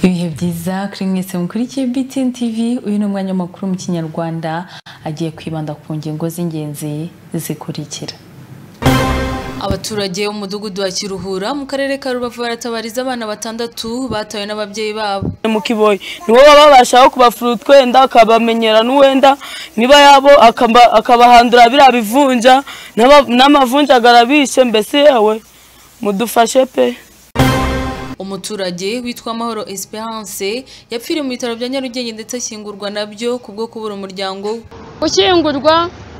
ibihe byiza kuri mwese mukurikiye BTN TV uyu ni umwanya makuru mu kinyarwanda agiye kwibanda ku ngingo z'ingenzi zikurikira abaturage b'umudugudu wa kiruhura mu karere ka rubavu baratabariza abana batandatu batawe n'ababyeyi babo mu kiboyi nibo baba babashaho kubafura utwenda akabamenyera n'uwenda niba yabo akaba- akabahandura biriya bivunja n'aba- n'amavunjagara bishe mbese yewe mudufashe pe umuturage witwa amahoro esperance yapfiriye mu bitaro bya nyarugenge ndetse ashyingurwa nabyo kubwo kubura umuryango we gushyingurwa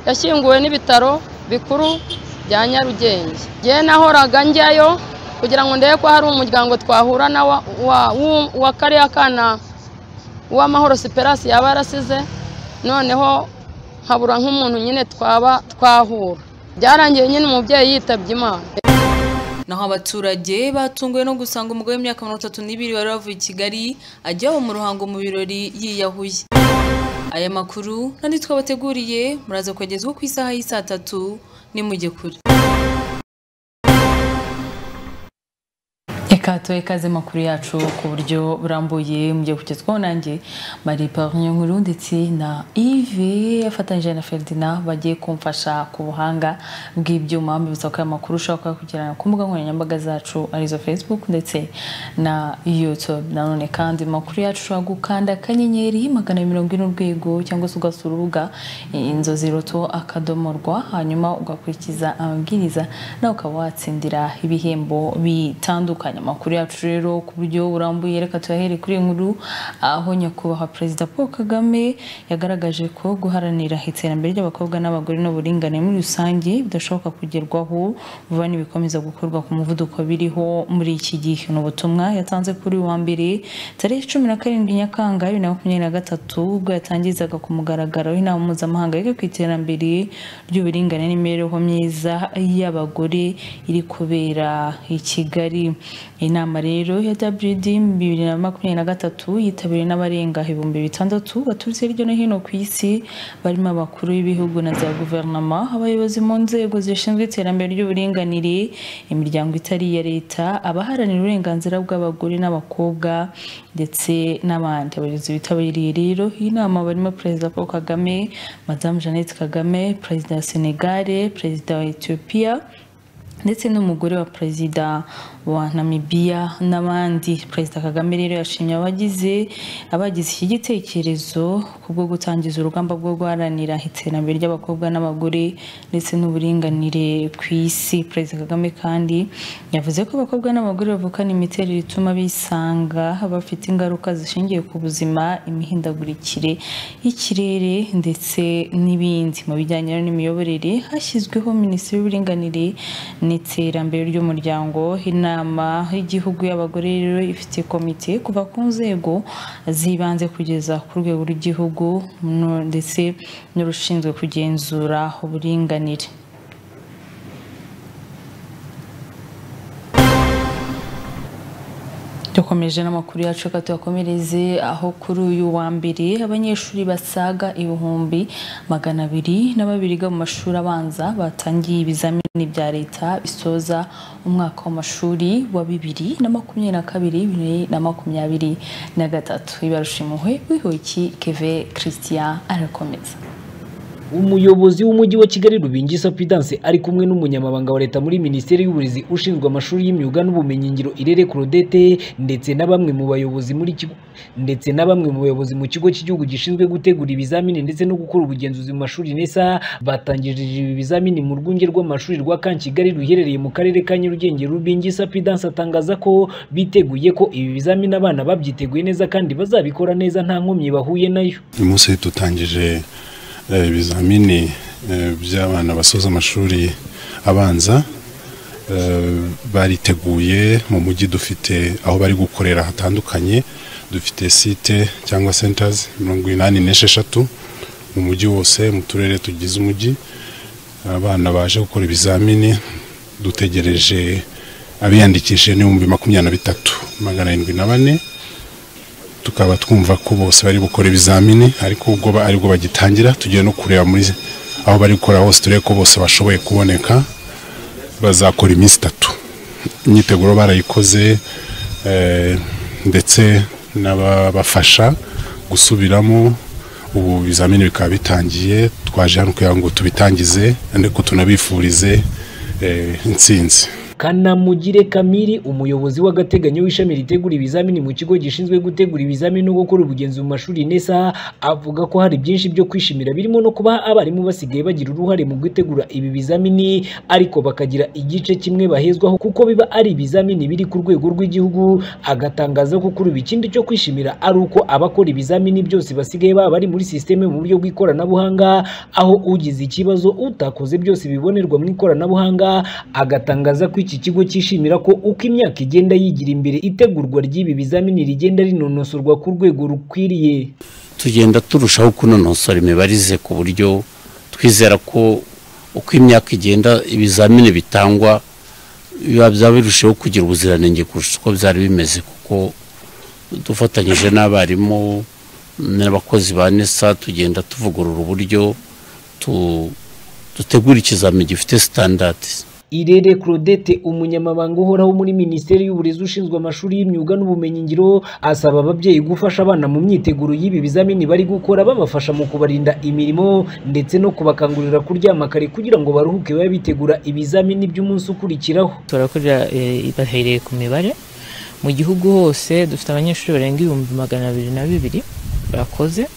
yashyinguwe n'ibitaro bikuru bya nyarugenge njye nahoraga njyayo kugira ngo ndebe ko hari umuryango twahura na wa- wa- w'u- wa kariya kana uw'amahoro siperasi yaba yarasize noneho nkabura nk'umuntu nyine twaba twahura byarangiye nyine umubyeyi yitabye imana naho abaturage batunguwe no gusanga umugore w'imyaka mirongo itatu n'ibiri wari wavuye i kigali ajya iwabo mu ruhango mu birori yiyahuye aya makuru n'andi twabateguriye muraza kugezwa ku isaha y'i saa tatu nimujye kure reka tuhe ikaze makuru yacu ku buryo burambuye mugiye kugezwaho nanjye marie parie nkuru ndetse na yves afatanyije na ferdinand bagiye kumfasha ku buhanga bw'ibyuma mbibutsa ko aya makuru ushobora kuba yakugirana ku mbuga nkoranyambaga zacu arizo facebook ndetse na youtube nanone kandi amakuru yacu ushobora gukanda akanyenyeri magana abiri mirongo ine urwego cyangwa se ugasura urubuga inzozi roto akadomo rwa hanyuma ugakurikiza amabwiriza nawe ukaba watsindira ibihembo bitandukanye amakuru yacu rero ku buryo burambuye reka tuyahere kuri iyi nkuru aho nyakubahwa perezida paul kagame yagaragaje ko guharanira iterambere ry'abakobwa n'abagore n'uburinganire muri rusange bidashoboka kugerwaho vuba n'ibikomeza gukorwa ku muvuduko biriho muri iki gihe ni ubutumwa yatanze kuri uyu wa mbere tariki cumi na karindwi nyakanga bibiri na makumyabiri na gatatu ubwo yatangizaga ku mugaragaro inama mpuzamahanga yiga ku iterambere ry'uburinganire n'imibereho myiza y'abagore iri kubera i Kigali inama rero ya WD mu bibiri na makumyabiri na gatatu yitabiriwe n'abarenga ibihumbi bitandatu baturutse hirya no hino ku isi barimo abakuru b'ibihugu na za guverinoma abayobozi mu nzego zishinzwe iterambere ry'uburinganire imiryango itari iya leta abaharanira uburenganzira bw'abagore n'abakobwa ndetse n'abandi abayobozi bitabiriye rero iyi nama barimo perezida Paul Kagame madamu Jeannette Kagame perezida wa Senegal perezida wa Ethiopia ndetse n'umugore wa perezida wa namibiya n'abandi perezida kagame rero yashimye abagize abagize iki gitekerezo kubwo gutangiza urugamba rwo guharanira iterambere ry'abakobwa n'abagore ndetse n'uburinganire ku isi perezida kagame kandi yavuze ko abakobwa n'abagore bavukana imiterere ituma bisanga bafite ingaruka zishingiye ku buzima imihindagurikire y'ikirere ndetse n'ibindi mu bijyanye n'imiyoborere hashyizweho minisiteri y'uburinganire n'iterambere ry'umuryango inama y'igihugu y'abagore rero ifite komite kuva ku nzego z'ibanze kugeza ku rwego rw'igihugu no- ndetse n'urushinzwe kugenzura uburinganire dukomeje n'amakuru yacu reka tuyakomereze aho kuri uyu wa mbere abanyeshuri basaga ibihumbi magana abiri na babiri biga mu mashuri abanza batangiye ibizamini bya leta bisoza umwaka w'amashuri wa bibiri na makumyabiri na kabiri bibiri na makumyabiri na gatatu ibarusha impuhwe wihuki keve christian arakomeza umuyobozi w'umujyi wa kigali rubingisa pidanse ari kumwe n'umunyamabanga wa leta muri minisiteri y'uburezi ushinzwe amashuri y'imyuga n'ubumenyingiro irere claudette ndetse na bamwe mu bayobozi muri kigo ndetse na bamwe mu bayobozi mu kigo cy'igihugu gishinzwe gutegura ibizamini ndetse no gukora ubugenzuzi mu mashuri nesa batangirije ibi bizamini mu rwunge rw'amashuri rwa kankigali ruherereye mu karere ka nyarugenge rubingisa pidanse atangaza ko biteguye ko ibi bizamini abana babyiteguye neza kandi bazabikora neza nta nkomyi bahuye nayo uyu munsi dutangije eh, ibizamini eh, by'abana basoza amashuri abanza Eh, bariteguye mu mujyi dufite aho bari gukorera hatandukanye dufite site cyangwa centers mirongo inani n'esheshatu mu mujyi wose mu turere tugize umujyi abana baje gukora ibizamini dutegereje abiyandikishije n'ibihumbi makumyabiri na bitatu magana arindwi na bane tukaba twumva ko bose bari gukora ibizamini ariko ubwo ba- aribwo bagitangira tugiye no kureba muri aho bari gukora hose turebe ko bose bashoboye kuboneka bazakora iminsi itatu imyiteguro barayikoze eh, ndetse n'ababafasha gusubiramo ubu ibizamini bikaba bitangiye twaje hano kugira ngo tubitangize ariko tunabifurize eh, intsinzi kanamugire kamiri umuyobozi w'agateganyo w'ishami ritegura ibizamini mu kigo gishinzwe gutegura ibizamini no gukora ubugenzi mu mashuri nesa avuga ko hari byinshi byo kwishimira birimo no kuba abarimu basigaye bagira uruhare mu gutegura ibi bizamini ariko bakagira igice kimwe bahezwaho kuko biba ari ibizamini biri ku rwego rw'igihugu agatangaza ko kuri ubu ikindi cyo kwishimira ari uko abakora ibizamini byose basigaye baba bari muri sisiteme mu buryo bw'ikoranabuhanga aho ugize ikibazo utakoze byose bibonerwa mu ikoranabuhanga agatangaza ko iki kigo cyishimira ko uko imyaka igenda yigira imbere itegurwa ry'ibi bizamini rigenda rinonosorwa ku rwego rukwiriye tugenda turushaho kunonosora imibarize ku buryo twizera ko uko imyaka igenda ibizamini bitangwa biba byaba birushaho kugira ubuziranenge kurusha uko byari bimeze kuko dufatanyije n'abarimu n'abakozi ba nesa tugenda tuvugurura uburyo tu- dutegura ikizamini gifite sitandadi Irere Claudette umunyamabanga uhoraho muri Minisiteri y'Uburezi ushinzwe amashuri y'imyuga n'ubumenyingiro asaba ababyeyi gufasha abana mu myiteguro y'ibi bizamini bari gukora babafasha mu kubarinda imirimo ndetse no kubakangurira kuryama kare kugira ngo baruhuke babe bitegura ibizamini by'umunsi ukurikiraho turakorera eh, bahereye ku mibare mu gihugu hose dufite abanyeshuri barenga ibihumbi magana abiri na bibiri bakoze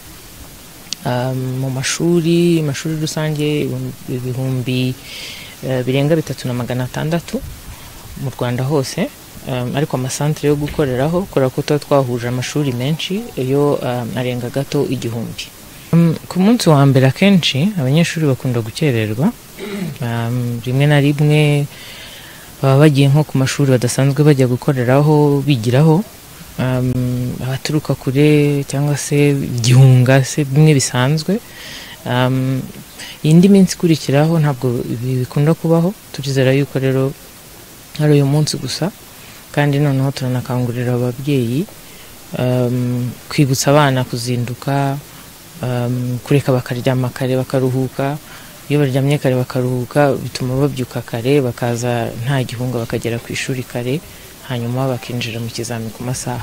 Ah, mu mashuri amashuri rusange ibihumbi- ibihumbi eh, birenga bitatu na magana atandatu mu rwanda hose Ah, ariko amasantere yo gukoreraho kubera ko tuba twahuje amashuri menshi yo ah, arenga gato igihumbi Mm, ku munsi wa mbere akenshi abanyeshuri bakunda gukererwa Ah, rimwe na rimwe baba bagiye nko ku mashuri badasanzwe bajya gukoreraho bigiraho Um, abaturuka kure cyangwa se igihunga se bimwe bisanzwe Um, indi minsi ikurikiraho ntabwo ibi bikunda kubaho turizera yuko rero ari uyu munsi gusa kandi noneho turanakangurira ababyeyi um, kwibutsa abana kuzinduka um, kureka bakaryama kare bakaruhuka iyo baryamye kare bakaruhuka bituma babyuka kare bakaza nta gihunga bakagera ku ishuri kare hanyuma bakinjira mu kizami ku masaha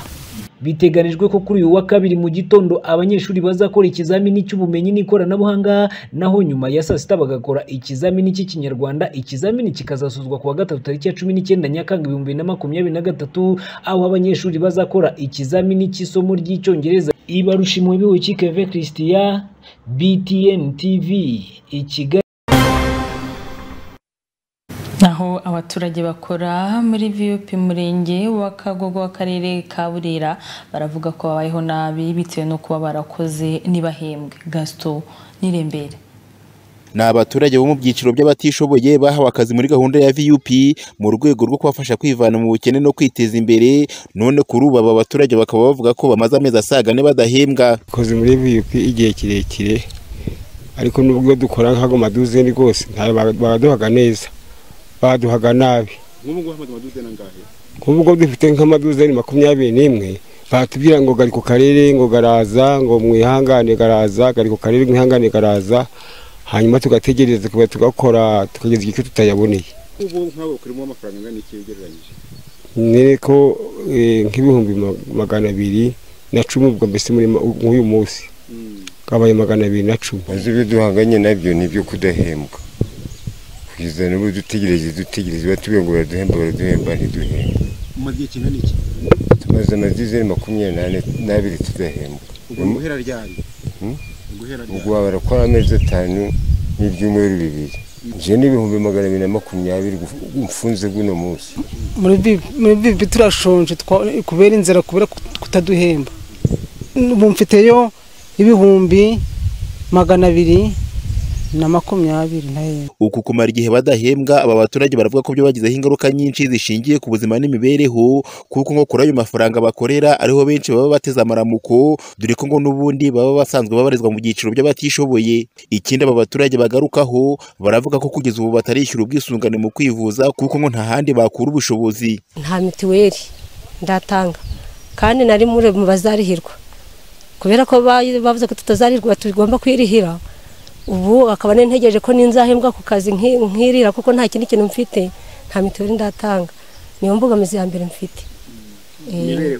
biteganijwe ko kuri uyu wa kabiri mu gitondo abanyeshuri bazakora ikizamini cy'ubumenyi n'ikoranabuhanga naho nyuma ya saa sita bagakora ikizamini cy'ikinyarwanda ikizamini kikazasuzwa ku wa gatatu tariki ya cumi n'icyenda nyakanga ibihumbi bibiri na makumyabiri na gatatu aho abanyeshuri bazakora ikizamini cy'isomo ry'icyongereza ibarusha impuhwe bihuki keve christiya btn tv i kigali naho abaturage bakora muri viyupi murenge wa kagogo w'akarere ka burera baravuga ko babayeho nabi bitewe no kuba barakoze ntibahembwe gasito nirembere ni abaturage bo mu byiciro by'abatishoboye bahawe akazi muri gahunda ya vup mu rwego rwo kubafasha kwivana mu bukene no kwiteza imbere none kuri ubu aba baturage bakaba bavuga ko bamaze amezi asaga ane badahembwa dukoze muri VUP igihe kirekire ariko nubwo dukora nk'ago maduzeni rwose ntayo ba- baraduhaga neza baduhaga nabi nk'ubwo dufite nk'amaduzeni makumyabiri n'imwe batubwira ngo gari ku karere ngo garaza ngo mwihangane garaza gari ku karere mwihangane garaza hanyuma tugategereza tuga- tugakora tukageza igihe cyo tutayaboneye ubu nk'abo kurimo amafaranga angana iki ugereranyije ni ko eh, nk'ibihumbi ma- magana abiri na cumi ubwo mbese muri ma- nk'uyu munsi kabaye magana abiri na cumi maze ibyo duhanganye nabyo ni ibyo kudahembwa kugeza n'ubu dutegereje dutegereje batubwira ngo baraduhemba baraduhemba ntiduhemba umaze igihe kingana iki tumaze amadirizeri makumyabiri n'ane n'abiri tudahembwa ubwo Mm. guhera ryari Mm. guhera ubwo baba barakora amezi atanu n'ibyumweru bibiri nje n'ibihumbi magana abiri na makumyabiri guf- mfunze guno munsi muri bibi muri bibi turashonje twa- kubera inzara kubera kut- kutaduhemba ubu mfiteyo ibihumbi magana abiri na makumyabiri na rimwe uku kumara igihe badahembwa aba baturage baravuga ko byo bagizeho ingaruka nyinshi zishingiye ku buzima n'imibereho kuko ngo kuri ayo mafaranga bakorera ariho benshi baba bateze amaramuko dore ko ngo n'ubundi baba basanzwe babarizwa mu byiciro by'abatishoboye ikindi aba baturage bagarukaho baravuga ko kugeza ubu batarishyura ubwisungane mu kwivuza kuko ngo nta handi bakura ubushobozi nta mituweli ndatanga kandi nari muri mu bazarihirwa kubera ko ba- bavuze ko tutazarirwa tugomba kwirihira ubu akaba nintegereje ko ninzahembwa ku kazi nki- nkirira kuko nta kindi kintu mfite nta mituweli ndatanga niyo mbogamizi ya mbere mfite Eh,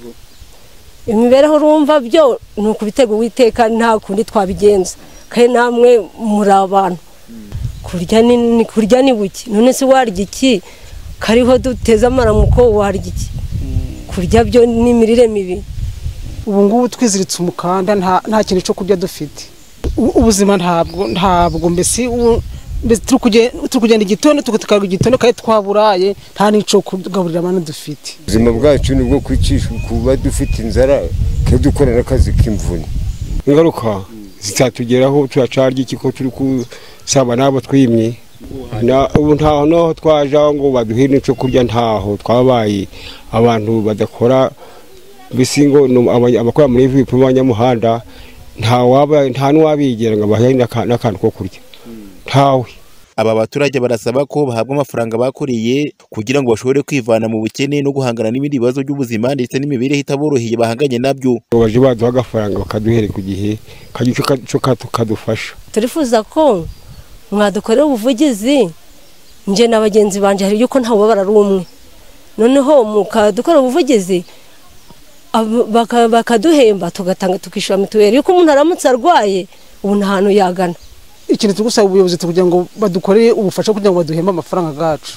imibereho urumva byo ni ukubitega uwiteka nta kundi twabigenza kandi namwe muri abantu kurya ni ni- kurya ni buke none se warya iki kariho duteze amaramuko warya iki kurya byo ni imirire mibi ubu ngubu twiziritse umukanda nta nta kintu cyo kurya dufite U- ubuzima ntabwo ntabwo mbese ubu- mbese turi kuge- turi kugenda igitondo tuka- tukarya igitondo kandi twaburaye nta n'icyo kugaburira abantu dufite ubuzima bwacu ni ubwo kwicisha kuba dufite inzara twe dukora n'akazi k'imvune ingaruka zitatugeraho turacarya iki ko turi kusaba n'abo twimye Na- ubu ntaho naho twaje aho ngo baduhe n'icyo kurya ntaho twabaye abantu badakora mbese ngo ni abanya- abakora muri ivi bipima abanyamuhanda nta waba- nta n'uwabegera ngo abahe n'aka- n'akantu ko kurya ntawe aba baturage barasaba ko bahabwa amafaranga bakoreye kugira ngo bashobore kwivana mu bukene no guhangana n'ibindi bibazo by'ubuzima ndetse n'imibereho itaboroheye bahanganye nabyo ngo baje baduha agafaranga bakaduhere ku gihe kagira icyo ka- icyo ka- kadufasha turifuza ko mwadukorera ubuvugizi njye na bagenzi banjye hari yuko ntawe ubabara ari umwe noneho mukadukorera ubuvugizi abo- baka- bakaduhemba tugatanga tukishyura mituweli yuko umuntu aramutse arwaye ubu nta hantu yagana ikintu turi gusaba ubuyobozi kugira ngo badukorere ubufasha kugira ngo baduhembe amafaranga yacu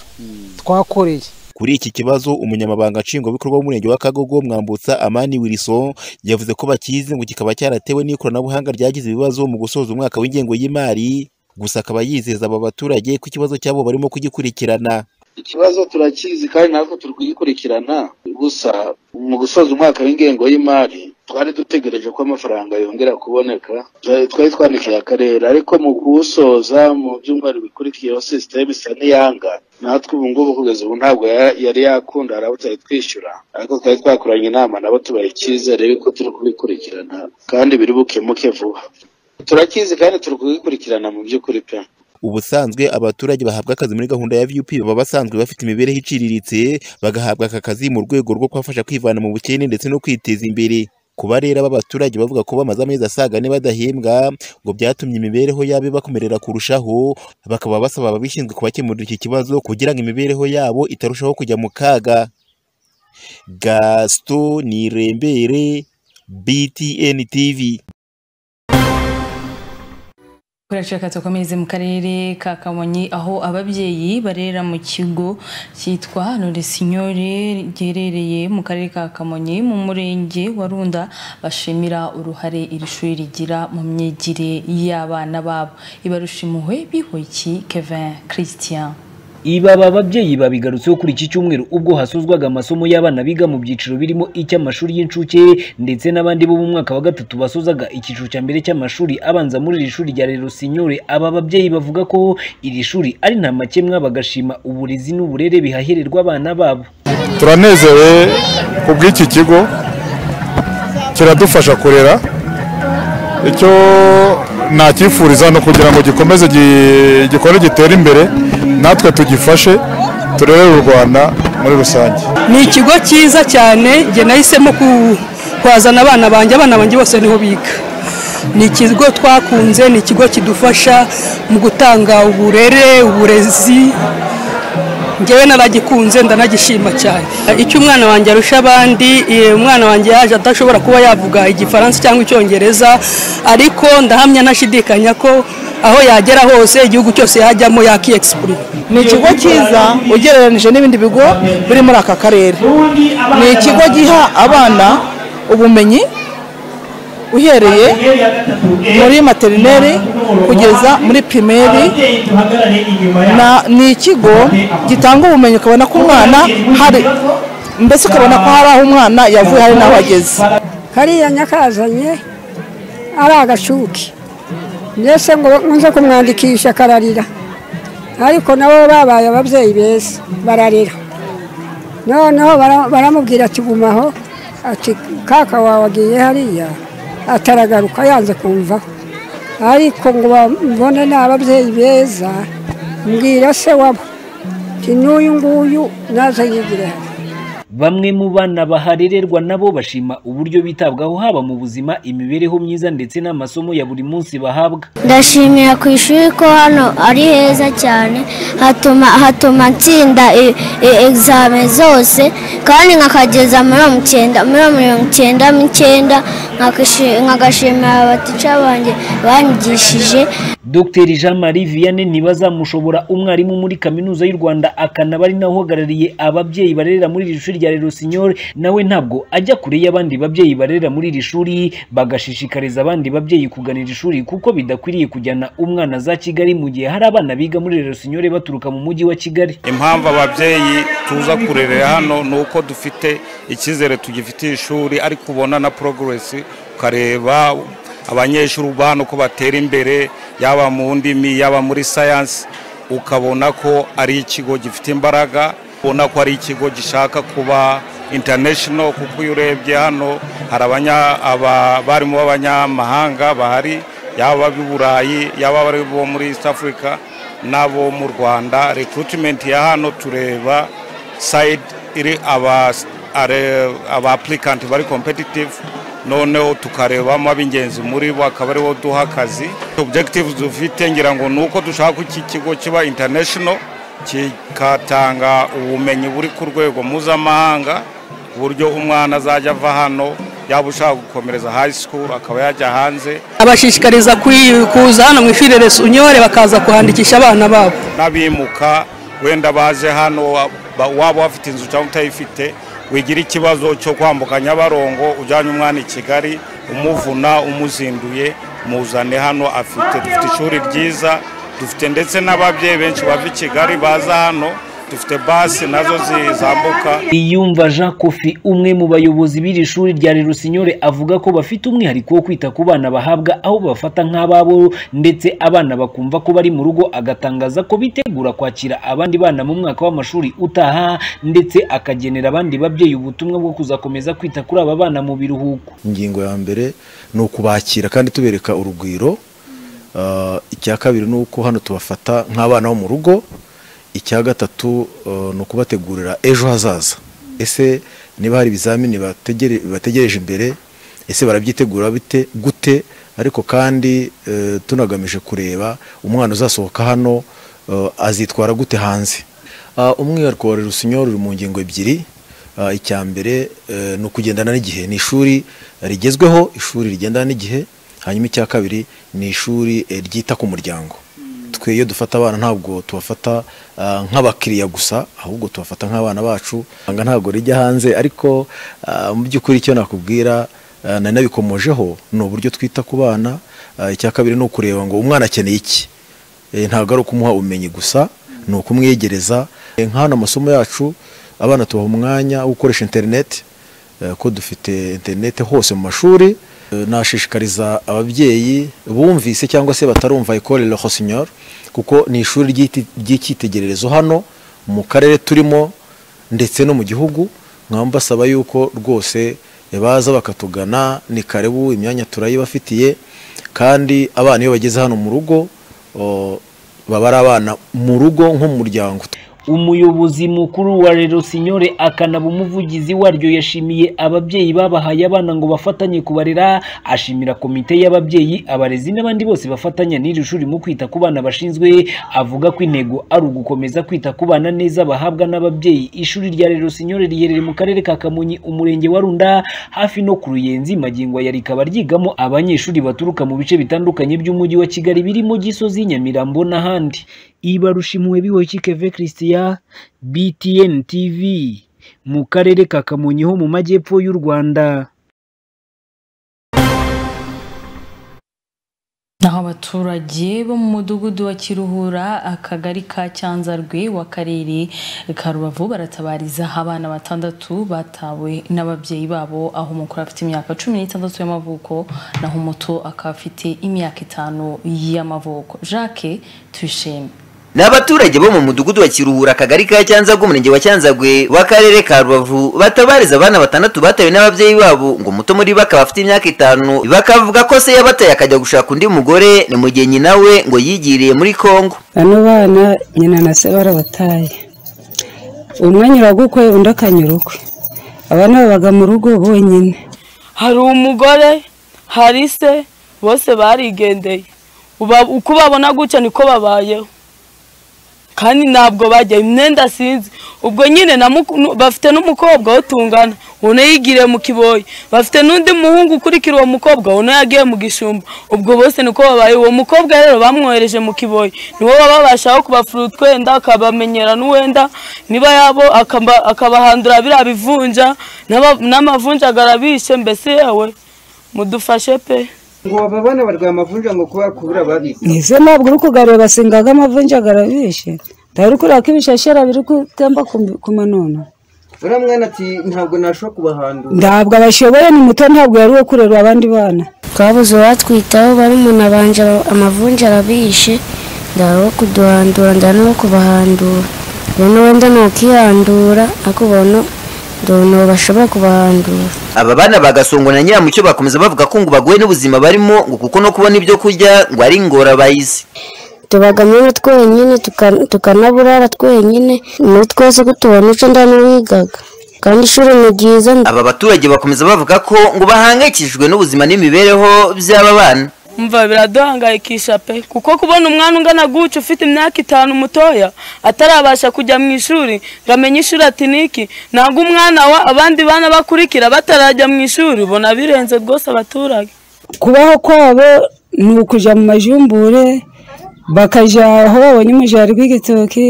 twakoreye kuri iki kibazo umunyamabanga nshingwabikorwa w'umurenge wa kagogo mwambutsa amani wilson yavuze ko bakizi ngo kikaba cyaratewe n'ikoranabuhanga ryagize ibibazo mu gusoza umwaka w'ingengo y'imari gusa akaba yizeza aba baturage ko ikibazo cyabo barimo kugikurikirana ikibazo turakizi kandi natwe turi kugikurikirana gusa mu gusoza umwaka w'ingengo y'imari twari dutegereje ko amafaranga yongera kuboneka Twa- twari twandikiye akarere ariko mu kuwusoza mu byumweru bikurikiyeho sisiteme isa n'iyanga natwe ubu ngubu kugeza ubu ntabwo ya- yari yakunda hari abo tutari twishyura ariko twari twakoranye inama nabo tubaha icyizere yuko turi kubikurikirana kandi biri bukemuke vuba turakizi kandi turi kubikurikirana mu by'ukuri pe ubusanzwe abaturage bahabwa akazi muri gahunda ya vup baba basanzwe bafite imibereho iciriritse bagahabwa aka kazi mu rwego rwo kubafasha kwivana mu bukene ndetse no kwiteza imbere kuba rero aba baturage bavuga ko bamaze amezi asaga ane badahembwa ngo byatumye imibereho yabo ibakomerera kurushaho bakaba basaba ababishinzwe kubakemurira iki kibazo kugira ngo imibereho yabo itarushaho kujya mu kaga gaston nirembere btn tv turashaka dukomeze mu karere ka kamonyi aho ababyeyi barera mu kigo cyitwa noresinyore giherereye mu karere ka kamonyi mu murenge wa runda bashimira uruhare iri shuri rigira mu myigire y'abana babo ibarushimuwe bihoyiki kevin christian Ibi aba babyeyi babigarutseho kuri iki cyumweru ubwo hasozwaga amasomo y'abana biga mu byiciro birimo icy'amashuri y'incuke ndetse n'abandi bo mu mwaka wa gatatu basozaga icyiciro cya mbere cy'amashuri abanza muri iri shuri rya Rero Sinyore aba babyeyi bavuga ko iri shuri ari nta makemwa bagashima uburezi n'uburere bihahererwa abana babo turanezerewe ku bw'iki kigo kiradufasha kurera icyo nakifuriza ni ukugira ngo gikomeze gi- gikore gitere imbere natwe tugifashe turerere u rwanda muri rusange ni ikigo cyiza cyane njye nahisemo ku- kuhazana abana banjye abana banjye bose niho biga ni ikigo twakunze ni ikigo kidufasha mu gutanga uburere uburezi njyewe naragikunze ndanagishima cyane icyo umwana wanjye arusha abandi eh, umwana wanjye yaje adashobora kuba yavuga igifaransa cyangwa icyongereza ariko ndahamya ntashidikanya ko aho yagera hose igihugu cyose yajyamo yakiyegisipurima ni ikigo cyiza ugereranyije n'ibindi bigo biri muri aka karere ni ikigo giha abana ubumenyi uhereye muri materineri kugeza muri pirimeri Na- ni ikigo gitanga ubumenyi ukabona ko umwana hari mbese ukabona ko hari aho umwana yavuye hari n'aho ageze kariya nyakazanye ari agashuke mbese ngo nze kumwandikisha akararira ariko nabo babaye ababyeyi beza bararira noneho bara- baramubwira ati gumaho ati kaka wawe agiye hariya ataragaruka yanze kumvaho ariko ngo bambone ni ababyeyi beza mbwira se wabo ati n'uyu nguyu naze yigire hano bamwe mu bana baharererwa nabo bashima uburyo bitabwaho haba mu buzima imibereho myiza ndetse n'amasomo ya buri munsi bahabwa ndashimira ku ishuri ko hano ari heza cyane hatuma hatuma nsinda e- e- egizame zose kandi nkakageza muri mirongo icyenda muri mirongo icyenda n'icyenda nkakashi- nkagashimira abatica banjye banyigishije Dr Jean Marie Vianney ntibazamushobora umwarimu muri kaminuza y'u Rwanda akanaba ari nawe uhagarariye ababyeyi barerera muri iri shuri rya Lerosinyor nawe ntabwo ajya kure y'abandi babyeyi barerera muri iri shuri bagashishikariza abandi babyeyi kugana iri shuri kuko bidakwiriye kujyana umwana za Kigali mu gihe hari abana biga muri Lerosinyor baturuka mu mujyi wa Kigali impamvu ababyeyi tuza kurerera hano ni uko dufite icyizere tugifitiye ishuri ariko ubona na poroguresi ukareba abanyeshuri uba hano ko batera imbere yaba mu ndimi yaba muri sayansi ukabona ko ari ikigo gifite imbaraga ubona ko ari ikigo gishaka kuba intanashono kuko iyo urebye hano hari abanya- aba- abarimu b'abanyamahanga bahari yaba ab'i burayi yaba abari bo muri east africa n'abo mu rwanda rekiritimenti ya hano tureba sayidi iri aba are- aba applicanti bari competitive noneho tukarebamo ab'ingenzi muri bo akaba aribo duha akazi objective dufite ngira ngo ni uko dushaka ko iki kigo kiba international kigatanga ubumenyi buri ku rwego mpuzamahanga ku buryo umwana azajya ava hano yaba ushaka gukomereza high school akaba yajya hanze abashishikariza kwi- kuza hano mu ishuri resunyore bakaza kuhandikisha abana babo n'abimuka wenda baje hano ba- waba wafite inzu cyangwa utayifite wigira ikibazo cyo kwambuka nyabarongo ujyanye umwana i kigali umuvuna umuzinduye muzane hano afite dufite ishuri ryiza dufite ndetse n'ababyeyi benshi bava i kigali baza hano dufite basi nazo zizambuka Iyumva Jean Kofi umwe mu bayobozi b'iri shuri rya Lerusinyore avuga ko bafite umwihariko wo kwita ku bana bahabwa aho bafata nk'ababo ndetse abana bakumva ko bari mu rugo agatangaza ko bitegura kwakira abandi bana mu mwaka w'amashuri utaha ndetse akagenera abandi babyeyi ubutumwa bwo kuzakomeza kwita kuri aba bana mu biruhuko ingingo ya mbere ni ukubakira kandi tubereka urugwiro Ah, icya kabiri ni uko hano tubafata nk'abana bo mu rugo icya gatatu eh, ni ukubategurira ejo hazaza ese niba hari ibizamini bategere- bategereje imbere ese barabyitegura bite gute ariko kandi eh, tunagamije kureba umwana uzasohoka hano eh, azitwara gute hanze Ah, umwihariko wa Rusinyori uri mu ngingo ebyiri Ah, icya mbere eh, ni ukugendana n'igihe ni ishuri rigezweho ishuri rigendana n'igihe hanyuma icya kabiri ni ishuri eh, ryita ku muryango twe iyo dufata abana ntabwo tubafata ah, nk'abakiriya gusa ahubwo tubafata nk'abana bacu Anga ntabwo rijya hanze ariko ah, mu by'ukuri icyo nakubwira ah, nari nabikomojeho ni uburyo twita ku bana Ah, icya kabiri ni ukureba ngo umwana akeneye iki Eh, ntabwo ari ukumuha ubumenyi gusa ni ukumwegereza Eh, nka hano amasomo yacu abana tubaha umwanya wo gukoresha interineti eh, ko dufite interineti hose mu mashuri Eh, nashishikariza ababyeyi bumvise cyangwa se batarumva ekore le Rossignol kuko ni ishuri ry'iti- ry'icyitegererezo hano mu karere turimo ndetse no mu gihugu nkaba mbasaba yuko rwose eh, baza bakatugana ni kare ubu imyanya turayibafitiye kandi abana iyo bageze hano mu rugo o, baba ari abana mu rugo nk'umuryango umuyobozi mukuru wa Lerosinore akanaba umuvugizi waryo yashimiye ababyeyi babahaye abana ngo bafatanye kubarera ashimira komite y'ababyeyi abarezi n'abandi bose bafatanya n'iri shuri mu kwita ku bana bashinzwe avuga ko intego ari ugukomeza kwita ku bana neza bahabwa n'ababyeyi ishuri rya Lerosinore riherereye mu karere ka Kamonyi umurenge wa Runda hafi no ku Ruyenzi magingo ya rikaba ryigamo abanyeshuri baturuka mu bice bitandukanye by'umujyi wa Kigali birimo Gisozi Nyamirambo n'ahandi ibarushimwe biwoyikeve christian btn tv mu karere ka kamonyi ho mu majyepfo y'u rwanda naho abaturage bo mu mudugudu wa kiruhura akagari ka cyanzarwe w'akarere ka rubavu baratabariza abana batandatu batawe n'ababyeyi babo aho umukuru afite imyaka cumi n'itandatu y'amavuko naho umuto akaba afite imyaka itanu y'amavuko jacques tuyishime ni abaturage bo mu mudugudu wa kiruhura akagari ka cyanzagwe umurenge wa cyanzagwe w'akarere ka rubavu batabariza abana batandatu batawe n'ababyeyi babo ngo muto muri bo akaba afite imyaka itanu bakavuga ko se yabataye akajya gushaka undi mugore ni mu gihe nyina we ngo yigiriye muri kongo bano bana nyina na se barabataye umwe anyura gukwe undi akanyura ukwe abana babaga mu rugo bonyine hari umugore hari se bose barigendeye Uba- uko babona gutya niko babayeho kandi ntabwo bajya imyenda sinzi ubwo nyine na muku- nu- bafite n'umukobwa wo tungana ubona yigiriye mu kiboyi bafite n'undi muhungu ukurikira uwo mukobwa ubona yagiye mu gishumba ubwo bose niko babaye uwo mukobwa rero bamwohereje mu kiboyi niwo babashaho kubafura utwenda akabamenyera n'uwenda niba yabo akaba- akabahandura biriya bivunja n'aba- n'amavunja agarabishe mbese yewe mudufashe pe ngo bababane barwaye amavunja ngo kuba kubura babizi nize ntabwo uri kugarura basengaga amavunja agarabishe ntari kureba ko ibishashara biri gutemba ku- ku manono uriya mwana ati ntabwo nashobora kubahandura ntabwo abashoboye ni muto ntabwo yari uwo kurera abandi bana twabuze uwatwitaho bari umuntu abanje amavunja arabishe ndaba wo kuduhandura ndaba no kubahandura ubona wenda ntakihandura ariko ubona ndabona uwo bashobora kubahandura aba bana bagasongwa na nyiramucyo bakomeza bavuga ko ngo bagowe n'ubuzima barimo ngo kuko no kubona ibyo kurya ngo ari ingorabahizi tubagamo twenyine tuka- tukanaburara twenyine muri twese ko tubona icyo ndanigaga kandi ishuri ni ryiza aba baturage bakomeza bavuga ko ngo bahangayikishijwe n'ubuzima n'imibereho by'aba bana umva biraduhangayikisha pe kuko kubona umwana ungana gutya ufite imyaka itanu mutoya atarabasha kujya mu ishuri ngo amenye ishuri ati niki ntabwo umwana wa abandi bana bakurikira batarajya mu ishuri ubona birenze rwose abaturage kubaho kwabo ni ukujya mu majumbure bakajya aho babonye umujari rw'igitoki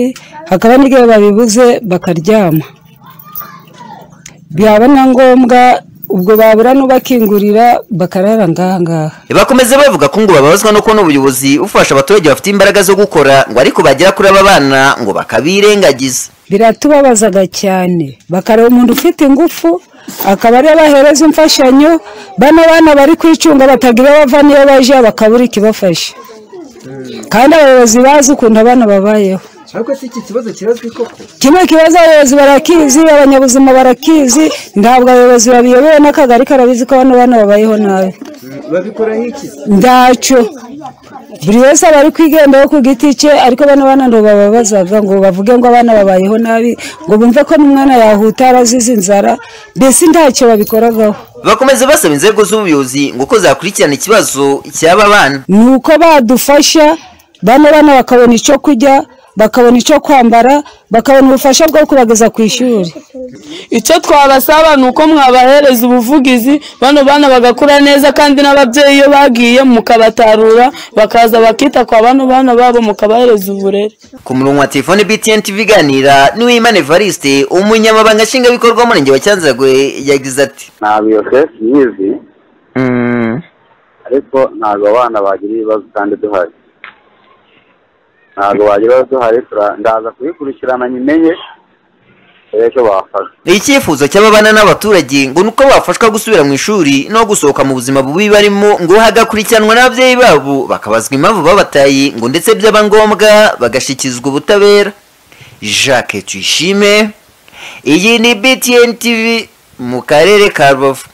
hakaba n'igihe babibuze bakaryama byaba na ngombwa ubwo babura n'ubakingurira bakarara ngaha ngaha bakomeza bavuga ko ngo bababazwa no kubona ubuyobozi bufasha abaturage bafite imbaraga zo gukora ngo ariko bagera kuri aba bana ngo bakabirengagiza biratubabazaga cyane bakareba umuntu ufite ingufu akaba ariyo bahereza imfashanyo bano bana bari kwicunga batagira bava niyo bajya bakabura ikibafasha kandi abayobozi bazi ukuntu abana babayeho ariko si iki kibazo kirazwi koko kimwe kibazo abayobozi barakizi abanyabuzima barakizi ntabwo abayobozi babiyobewe n'akagari karabizi ko bano bana babayeho nabi babikora nk'iki ntacyo buri wese aba ari kwigendaho ku giti cye ariko bano bana ngo bababazaga ngo bavuge ngo abana babayeho nabi ngo bumve ko n'umwana yahuta yarazize inzara mbese ntacyo babikoragaho bakomeza basaba inzego z'ubuyobozi ngo ko zakurikirana ikibazo cy'aba bana ni uko badufasha bano bana bakabona icyo kurya bakabona icyo kwambara bakabona ubufasha bwo kubageza ku ishuri icyo twabasaba ni uko mwabahereza ubuvugizi bano bana bagakura neza kandi n'ababyeyi iyo bagiye mukabatarura bakaza bakita kwa bano bana babo mukabahereza uburere ku murongo wa telefone btn tv iganira niwimana evariste umunyamabanga nshingwabikorwa w'umurenge wa cyanzarwe yagize ati nta biyosesi nyizi ariko ntabwo abana bagira ibibazo kandi duhari ntabwo bagira ibibazo duhari tura- ndaza kubikurikirana nyimenye turebe icyo bafasha icyifuzo cy'aba bana n'abaturage ngo ni uko bafashwa gusubira mu ishuri no gusohoka mu buzima bubi barimo ngo hagakurikiranwa n'ababyeyi babo bakabazwa impamvu babataye ngo ndetse byaba ngombwa bagashyikirizwa ubutabera jacques tuyishime iyi ni btn tv mu karere ka rubavu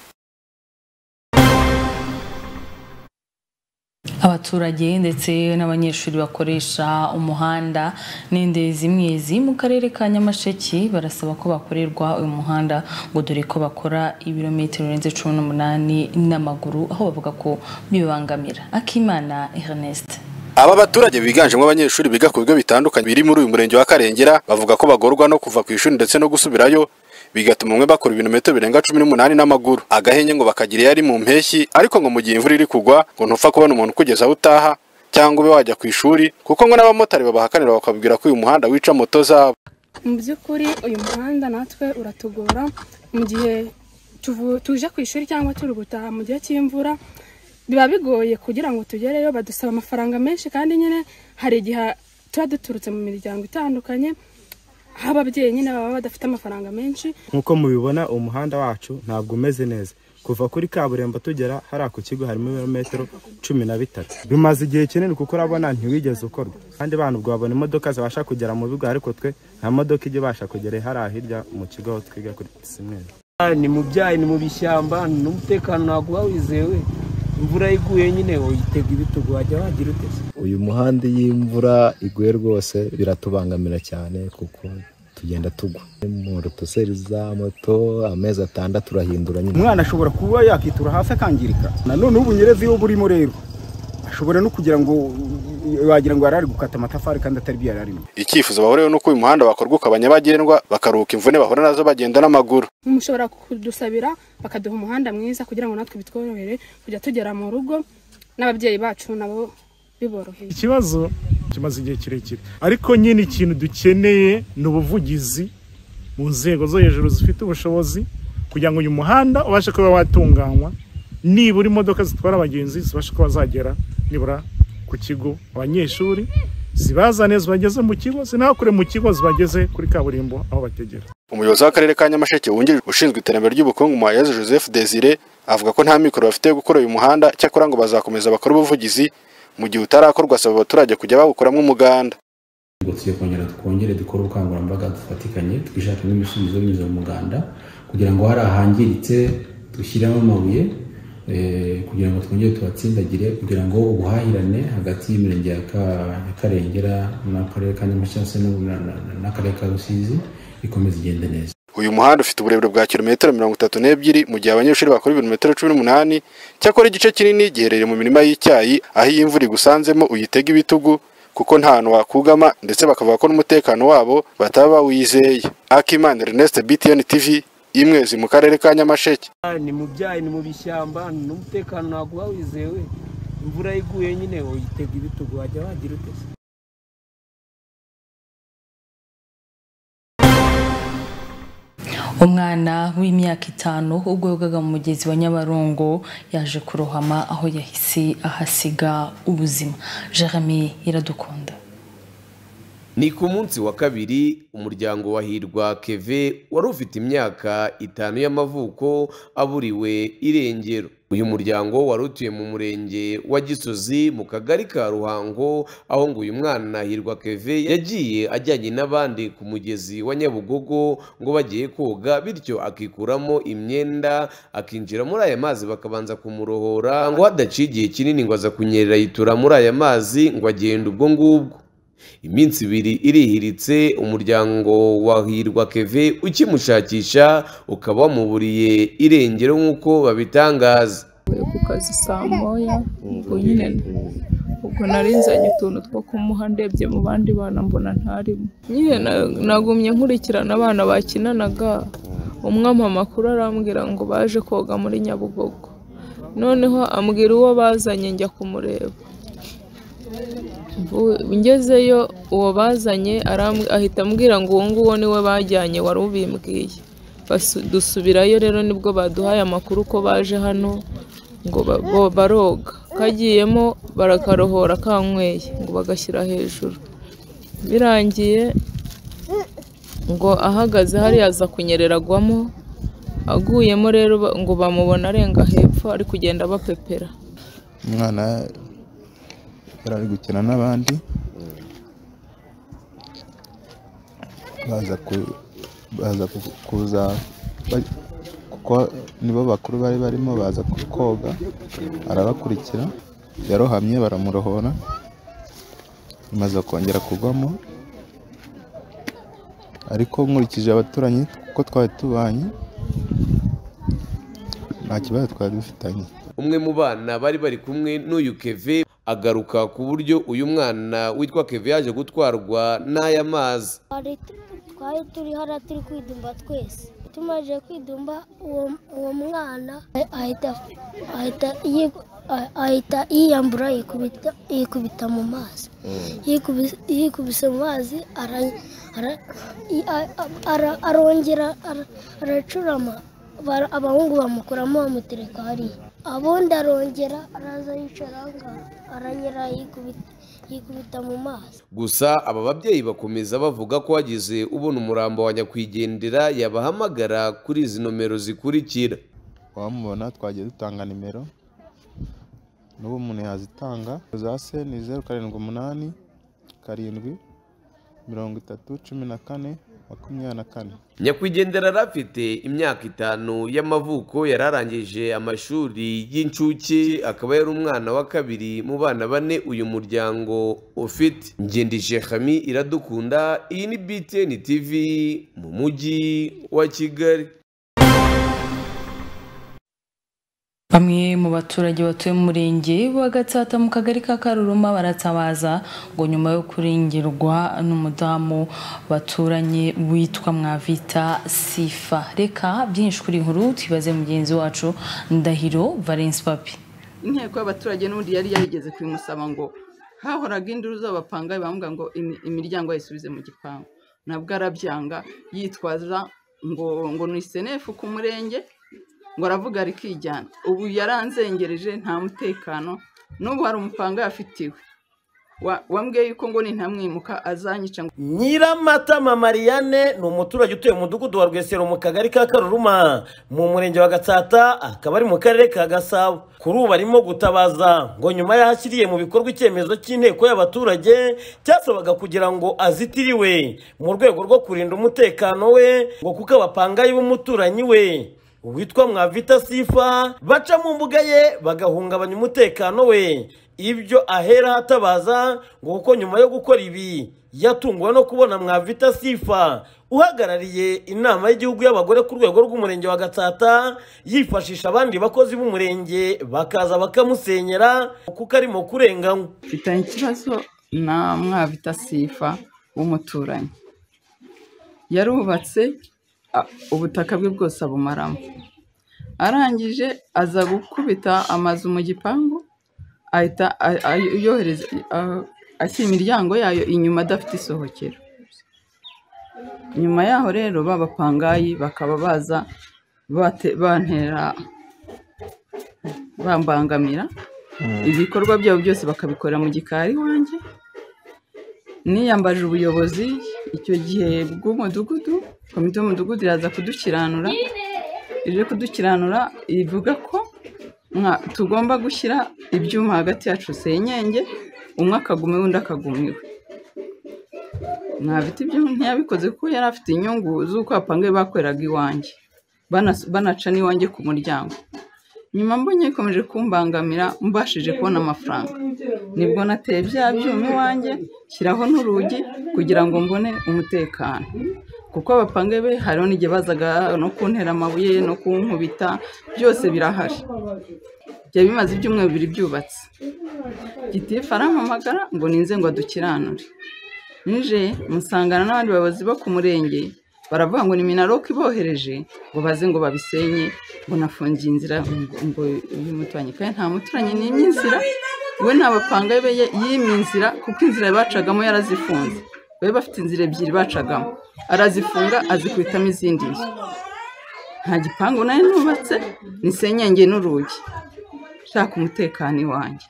abaturage ndetse n'abanyeshuri bakoresha umuhanda n'indi zimwe ziri mu karere ka nyamasheke barasaba ko bakorerwa uyu muhanda ngo dore ko bakora ibirometero birenze cumi n'umunani n'amaguru aho bavuga ko bibangamira akimana ernest Aba baturage biganjemo abanyeshuri biga ku bigo bitandukanye biri muri uyu murenge wa Karengera bavuga ko bagorwa no kuva ku ishuri ndetse no gusubirayo bigatuma umwe bakora ibirometero birenga cumi n'umunani n'amaguru agahenge ngo bakagira iyo ari mu mpeshyi ariko ngo mu gihe imvura iri kugwa ngo ntupfa kubona umuntu ukugeza aho utaha cyangwa ube wajya ku ishuri kuko ngo n'abamotari babahakanira bakabwira ko uyu muhanda wica moto zabo mu by'ukuri uyu muhanda natwe uratugora mu gihe tuvu- tuje ku ishuri cyangwa turi gutaha mu gihe cy'imvura biba bigoye kugira ngo tugereyo badusaba amafaranga menshi kandi nyine hari igihe tuba duturutse mu miryango itandukanye aho ababyeyi nyine baba badafite amafaranga menshi nk'uko mubibona umuhanda wacu ntabwo umeze neza kuva kuri kaburimbo tugera hariya ku kigo harimo ibirometero cumi na bitatu bimaze igihe kinini kuko urabona ntiwigeze ukorwa kandi bantu ubwo babona imodoka zibasha kugera mu bigo ariko twe nta modoka ijya ibasha kugera hariya hirya mu kigo aho twiga kuri simweri ni mu byayi ni mu bishyamba n'umutekano ntabwo uba wizewe imvura iguye nyine uyitega ibitugu wajya wagira ute uyu muhanda iyo imvura iguye rwose biratubangamira cyane kuko tugenda tugwa mu rutuseri za moto amezi atandatu urahindura nyine umwana ashobora kuba yakitura hasi akangirika nanone ubu nyirezi iyo burimo rero ashobora no kugira ngo wagira ngo yari ari gukata amatafari kandi atari byo yari arimo icyifuzo bahuriyeho ni uko uyu muhanda wakorwa ukaba nyabagendwa bakaruhuka imvune bahura nazo bagenda n'amaguru mushobora kudusabira bakaduha umuhanda mwiza kugira ngo natwe bitworohere kujya tugera mu rugo n'ababyeyi bacu nabo biboroheye ikibazo kimaze igihe kirekire ariko nyine ikintu dukeneye ni ubuvugizi mu nzego zo hejuru zifite ubushobozi kugira ngo uyu muhanda ubashe kuba watunganywa nibura imodoka zitwara abagenzi zibashe kuba zagera nibura ku kigo abanyeshuri zibazane zibageze mu kigo zinahakure mu kigo zibageze kuri kaburimbo aho bategera umuyobozi w'akarere ka nyamasheke wungirije ushinzwe iterambere ry'ubukungu muhayezu joseph desire avuga ko nta mikoro bafite yo gukora uyu muhanda cyakora ngo bazakomeza bakore ubuvugizi mu gihe utarakorwa asaba abaturage kujya bawukoramo umuganda tugomba kongera twongere dukore ubukangurambaga dufatikanye twishakamo ibisubizo binyuze mu muganda kugira ngo hari ahangiritse dushyiremo amabuye kugira ngo twongere tubatsindagire kugira ngo ubuhahirane hagati y'imirenge ya karengera n'akarere ka nyamashyi n'akarere ka rusizi ikomeze igende neza uyu muhanda ufite uburebure bwa kilometero mirongo itatu n'ebyiri mu gihe abanyeshuri bakora ibirometero cumi n'umunani cyakora igice kinini giherereye mu mirima y'icyayi aho iyi imvura igusanzemo uyitega ibitugu kuko nta hantu wakugama ndetse bakavuga ko n'umutekano wabo bataba bawizeye akimana ernest btn tv imwezi mu karere ka nyamasheke ni mu byayi ni mu bishyamba n'umutekano ntabwo uba wizewe imvura iguye nyine uyitega ibitugu wajya wagira utese umwana w'imyaka itanu ubwo yogaga mu mugezi wa nyabarongo yaje kurohama aho yahise ahasiga ubuzima jeremy iradukunda ni ku munsi wa kabiri umuryango wa hirwa keve wari ufite imyaka itanu y'amavuko aburiwe irengero uyu muryango wari utuye mu murenge wa gisozi mu kagari ka ruhango aho ngo uyu mwana hirwa keve yagiye ajyanye n'abandi ku mugezi wa nyabugogo ngo bagiye koga bityo akikuramo imyenda akinjira muri aya mazi bakabanza kumurohora ngo hadaciye igihe kinini ngo aza kunyerera yitura muri aya mazi ngo agenda ubwo ngubwo iminsi ibiri irihiritse umuryango wa hirwa keve ukimushakisha ukaba wamuburiye irengero nk'uko babitangaza ku kazi saa moya ubwo nyine ubwo nari nzanye utuntu two kumuha ndebye mu bandi bana mbona ntarimo nyine nagumye nkurikirana abana bakinanaga umwe mama makuru arambwira ngo baje koga muri nyabugogo noneho ambwira uwo bazanye njya kumureba ngezeyo uwo bazanye ahita ambwira ngo uwo nguwo niwe bajyanye wari ubimbwiye dusubirayo rero nibwo baduhaye amakuru ko baje hano ngo baroga kagiyemo barakarohora kanyweye ngo bagashyira hejuru birangiye ngo ahagaze hariya aza kunyereragwamo aguyemo rero ngo bamubona arenga hepfo ari kugenda bapepera umwana yari ari gukina n'abandi baza kuza kuko nibo bakuru bari barimo baza koga arabakurikira yarohamye baramurohora amaze kongera kugwamo ariko nkurikije abaturanyi kuko twari tubanye nta kibazo twari dufitanye umwe mu bana bari bari kumwe n'uyu keve agaruka ku buryo uyu mwana witwa keve yaje gutwarwa n'aya mazi twari turi hariya turi kwidumba twese tumaze kwidumba uwo mwana ahita yiyambura yikubita mu mazi yikubise mu mazi arongera aracurama abahungu bamukuramo bamutereka hariya ubundi arongera araza yicara aranyura yikubita mu maso gusa aba babyeyi bakomeza bavuga ko wagize ubona umurambo wa nyakwigendera yabahamagara kuri izi nomero zikurikira wamubona twagiye dutanga nimero n'ubu umuntu yazitanga za se ni zeru karindwi umunani karindwi mirongo itatu cumi na kane makumyabiri na kane nyakwigendera yari afite imyaka itanu y'amavuko yari arangije amashuri y'incuke akaba yari umwana wa kabiri mu bana bane uyu muryango ufite ngendije hami iradukunda iyi ni btn tv mu mujyi wa kigali Bamwe mu baturage batuye mu murenge wa Gatsata mu kagari ka Karuruma baratabaza ngo nyuma yo kurengerwa n'umudamu baturanye witwa Mwavita Sifa. Reka byinshi kuri iyi nkuru tubaze mugenzi wacu Ndahiro Valence Papi. inteko y'abaturage n'ubundi yari yarigeze kubimusaba ngo hahoraga induru z'abapangayi bambwira ngo imi- imiryango yayisubize mu gipangu nabwo arabyanga yitwaza ngo ngo ni senefu ku murenge ngo aravuga rikijyana ubu yaranzengereje nta mutekano n'ubu hari umupangayi afitiwe Wa- wambwiye yuko ngo nintamwimuka azanyica ngo nyiramatama mariane ni umuturage utuye mu mudugudu wa rwesero mu kagari ka karuruma mu murenge wa gatsata akaba ari mu karere ka gasabo kuri ubu arimo gutabaza ngo nyuma yahashyiriye mu bikorwa icyemezo cy'inteko y'abaturage cyasabaga kugira ngo azitiriwe mu rwego rwo kurinda umutekano we ngo kuko abapangayi b'umuturanyi we witwa mwavita sifa baca mu mbuga ye bagahungabanya umutekano we ibyo ahera hatabaza ngo kuko nyuma yo gukora ibi yatunguwe no kubona mwavita sifa uhagarariye inama y'igihugu y'abagore ku rwego rw'umurenge wa gatsata yifashisha abandi bakozi b'umurenge bakaza bakamusenyera kuko arimo kurenganywa mfitanye ikibazo na mwabita sifa w'umuturanyi yarubatse a- ubutaka bwe bwose abumaramo arangije aza gukubita amazu mu gipangu ahita a- a- yohereza a- ashyira imiryango yayo inyuma adafite isohokero nyuma yaho rero babapangayi bakaba baza bate- bantera bambangamira ibikorwa byabo byose bakabikorera mu gikari wanjye niyambaje ubuyobozi icyo gihe bw'umudugudu komite y'umudugudu iraza kudukiranura ije kudukiranura ivuga ko mwa- tugomba gushyira ibyuma hagati yacu senyenge umwe akaguma undi akaguma iwe mwabita ibyo ntiyabikoze kuko yari afite inyungu z'uko apangaye bakoreraga iwanjye banas- banaca n'iwanjye ku muryango nyuma mbonye ikomeje kumbangamira mbashije kubona amafaranga nibwo nateye bya byuma iwanjye shyiraho n'urugi kugira ngo mbone umutekano kuko abapanga be hariho n'igihe bazaga no kuntera amabuye no kunkubita byose birahari byari bimaze ibyumweru bibiri byubatse gitifu arampamagara ngo ninze ngo adukiranure nije musangana n'abandi bayobozi bo ku murenge baravuga ngo ni minaroke ibohereje ngo baze ngo babisenye ngo nafungiye inzira ngo- ngo y'umuturanyi kandi nta muturanyi nimye inzira we nta bapanga be ye- yimye inzira kuko inzira bacagamo yarazifunze bari bafite inzira ebyiri bacagamo arazifunga azikubitamo izindi nzu nta gipangu nayo nubatse ni senyenge n'urugi shaka umutekano iwanjye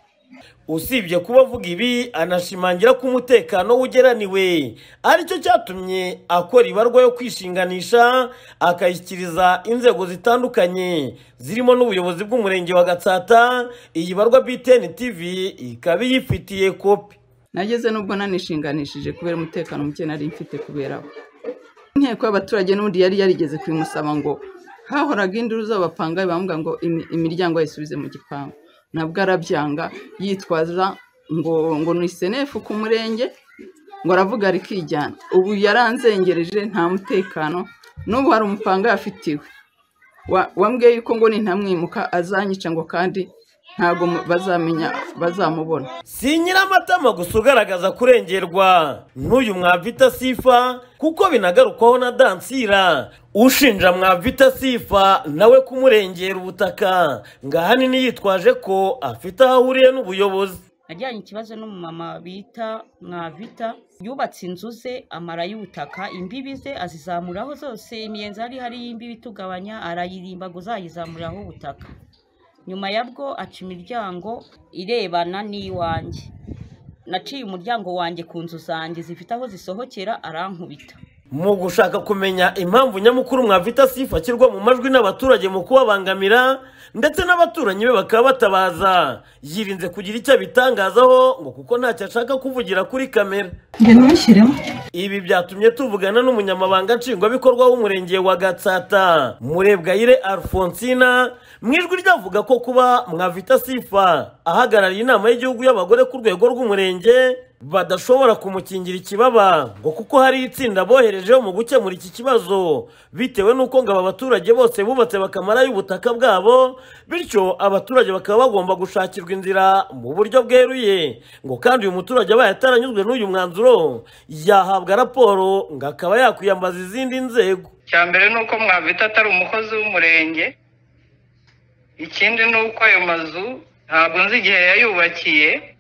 usibye kuba avuga ibi anashimangira ko umutekano we ugeraniwe aricyo cyatumye akora ibarwa yo kwishinganisha akayishyikiriza inzego zitandukanye zirimo n'ubuyobozi bw'umurenge wa gatsata iyi barwa btn tv ikaba iyifitiye kopi nageze n'ubwo nanishinganishije kubera umutekano muke nari mfite kubera we inteko y'abaturage n'ubundi yari yarigeze kubimusaba ngo hahoraga induru z'abapangayi bambwira ngo imi- imiryango yayisubize mu gipangu nabwo arabyanga yitwaza ngo ngo ni senefu ku murenge ngo aravuga rikijyana ubu yaranzengereje nta mutekano n'ubu hari umupangayi afitiwe Wa- wambwiye yuko ngo nintamwimuka azanyica ngo kandi ntabwo mu- bazamenya bazamubona si nyiramatama gusa ugaragaza kurengerwa n'uyu mwavita sifa kuko binagarukwaho na dansira ushinja mwavita sifa nawe kumurengera ubutaka ngo ahanini yitwaje ko afite aho ahuriye n'ubuyobozi najyanye ikibazo n'umumama bita mwavita yubatse inzu ze amara y'ubutaka imbibi ze azizamuraho zose imiyenzi hari hari y'imbibi itugabanya arayirimbaguza ayizamuriraho ubutaka nyuma ya bwo aca imiryango irebana n'iwanjye naciye umuryango wanjye ku nzu zanjye zifite aho zisohokera arankubita mu gushaka kumenya impamvu nyamukuru mwavita sifa ashyirwa mu majwi n'abaturage mu kubabangamira ndetse n'abaturanyi be bakaba batabaza yirinze kugira icyo abitangazaho ngo kuko ntacyo ashaka kuvugira kuri kamera ibi byatumye tuvugana n'umunyamabanga nshingwabikorwa w'umurenge wa gatsata murebwayire alfonsina mu ijwi ryavuga ko kuba mwavita sifa ahagarariye inama y'igihugu y'abagore ku rwego rw'umurenge badashobora kumukingira ikibaba ngo kuko hari itsinda boherejeho mu gukemura iki kibazo bitewe n'uko ngo aba baturage bose bubatse bakamarayo ubutaka bwabo bityo abaturage bakaba bagomba gushakirwa inzira mu buryo bweruye ngo kandi uyu muturage abaye ataranyuzwe n'uyu mwanzuro yahabwa raporo ngo akaba yakwiyambaza izindi nzego icya mbere ni uko mwavita atari umukozi w'umurenge ikindi ni uko ayo mazu ntabwo nzi igihe yayubakiye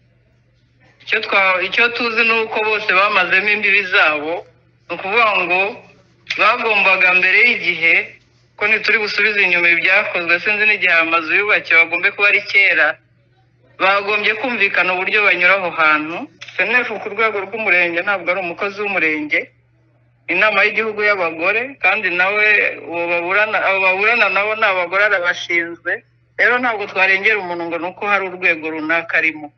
icyo twa- icyo tuzi ni uko bose bamazemo imbibi zabo ni ukuvuga ngo bagombaga mbere y'igihe ko ntituri busubize inyuma ibyakozwe sinzi n'igihe aya mazu yubakiwe bagombe kuba ari kera bagombye kumvikana uburyo banyura aho hantu senefu ku rwego rw'umurenge ntabwo ari umukozi w'umurenge inama y'igihugu y'abagore kandi nawe uwo baburana abo baburana nabo ni abagore arabashinzwe rero ntabwo twarengera umuntu ngo ni uko hari urwego runaka arimo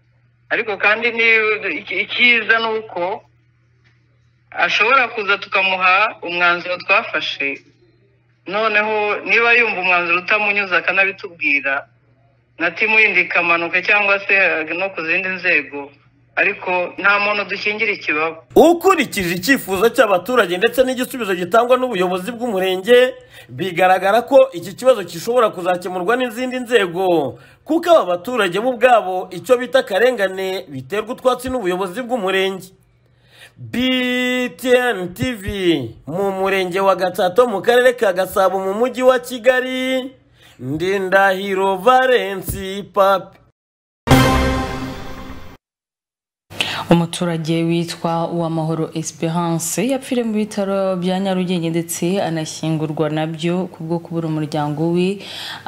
ariko kandi ni- iki- icyiza ni uko ashobora kuza tukamuha umwanzuro twafashe noneho niba yumva umwanzuro utamunyuze akanabitubwira na timu yindi ikamanuka cyangwa se eh, no ku zindi nzego ariko nta muntu dukingira ikibaba ukurikije icyifuzo cy'abaturage ndetse n'igisubizo gitangwa n'ubuyobozi bw'umurenge bigaragara ko iki kibazo gishobora kuzakemurwa n'izindi nzego kuko aba baturage bo ubwabo icyo bita akarengane biterwa utwatsi n'ubuyobozi bw'umurenge btn tv mu murenge wa gatatu mu karere ka gasabo mu mujyi wa kigali ndindahiro valensi papi umuturage witwa uwamahoro esperance yapfiriye mu bitaro bya nyarugenge ndetse anashyingurwa nabyo ku bwo kubura umuryango we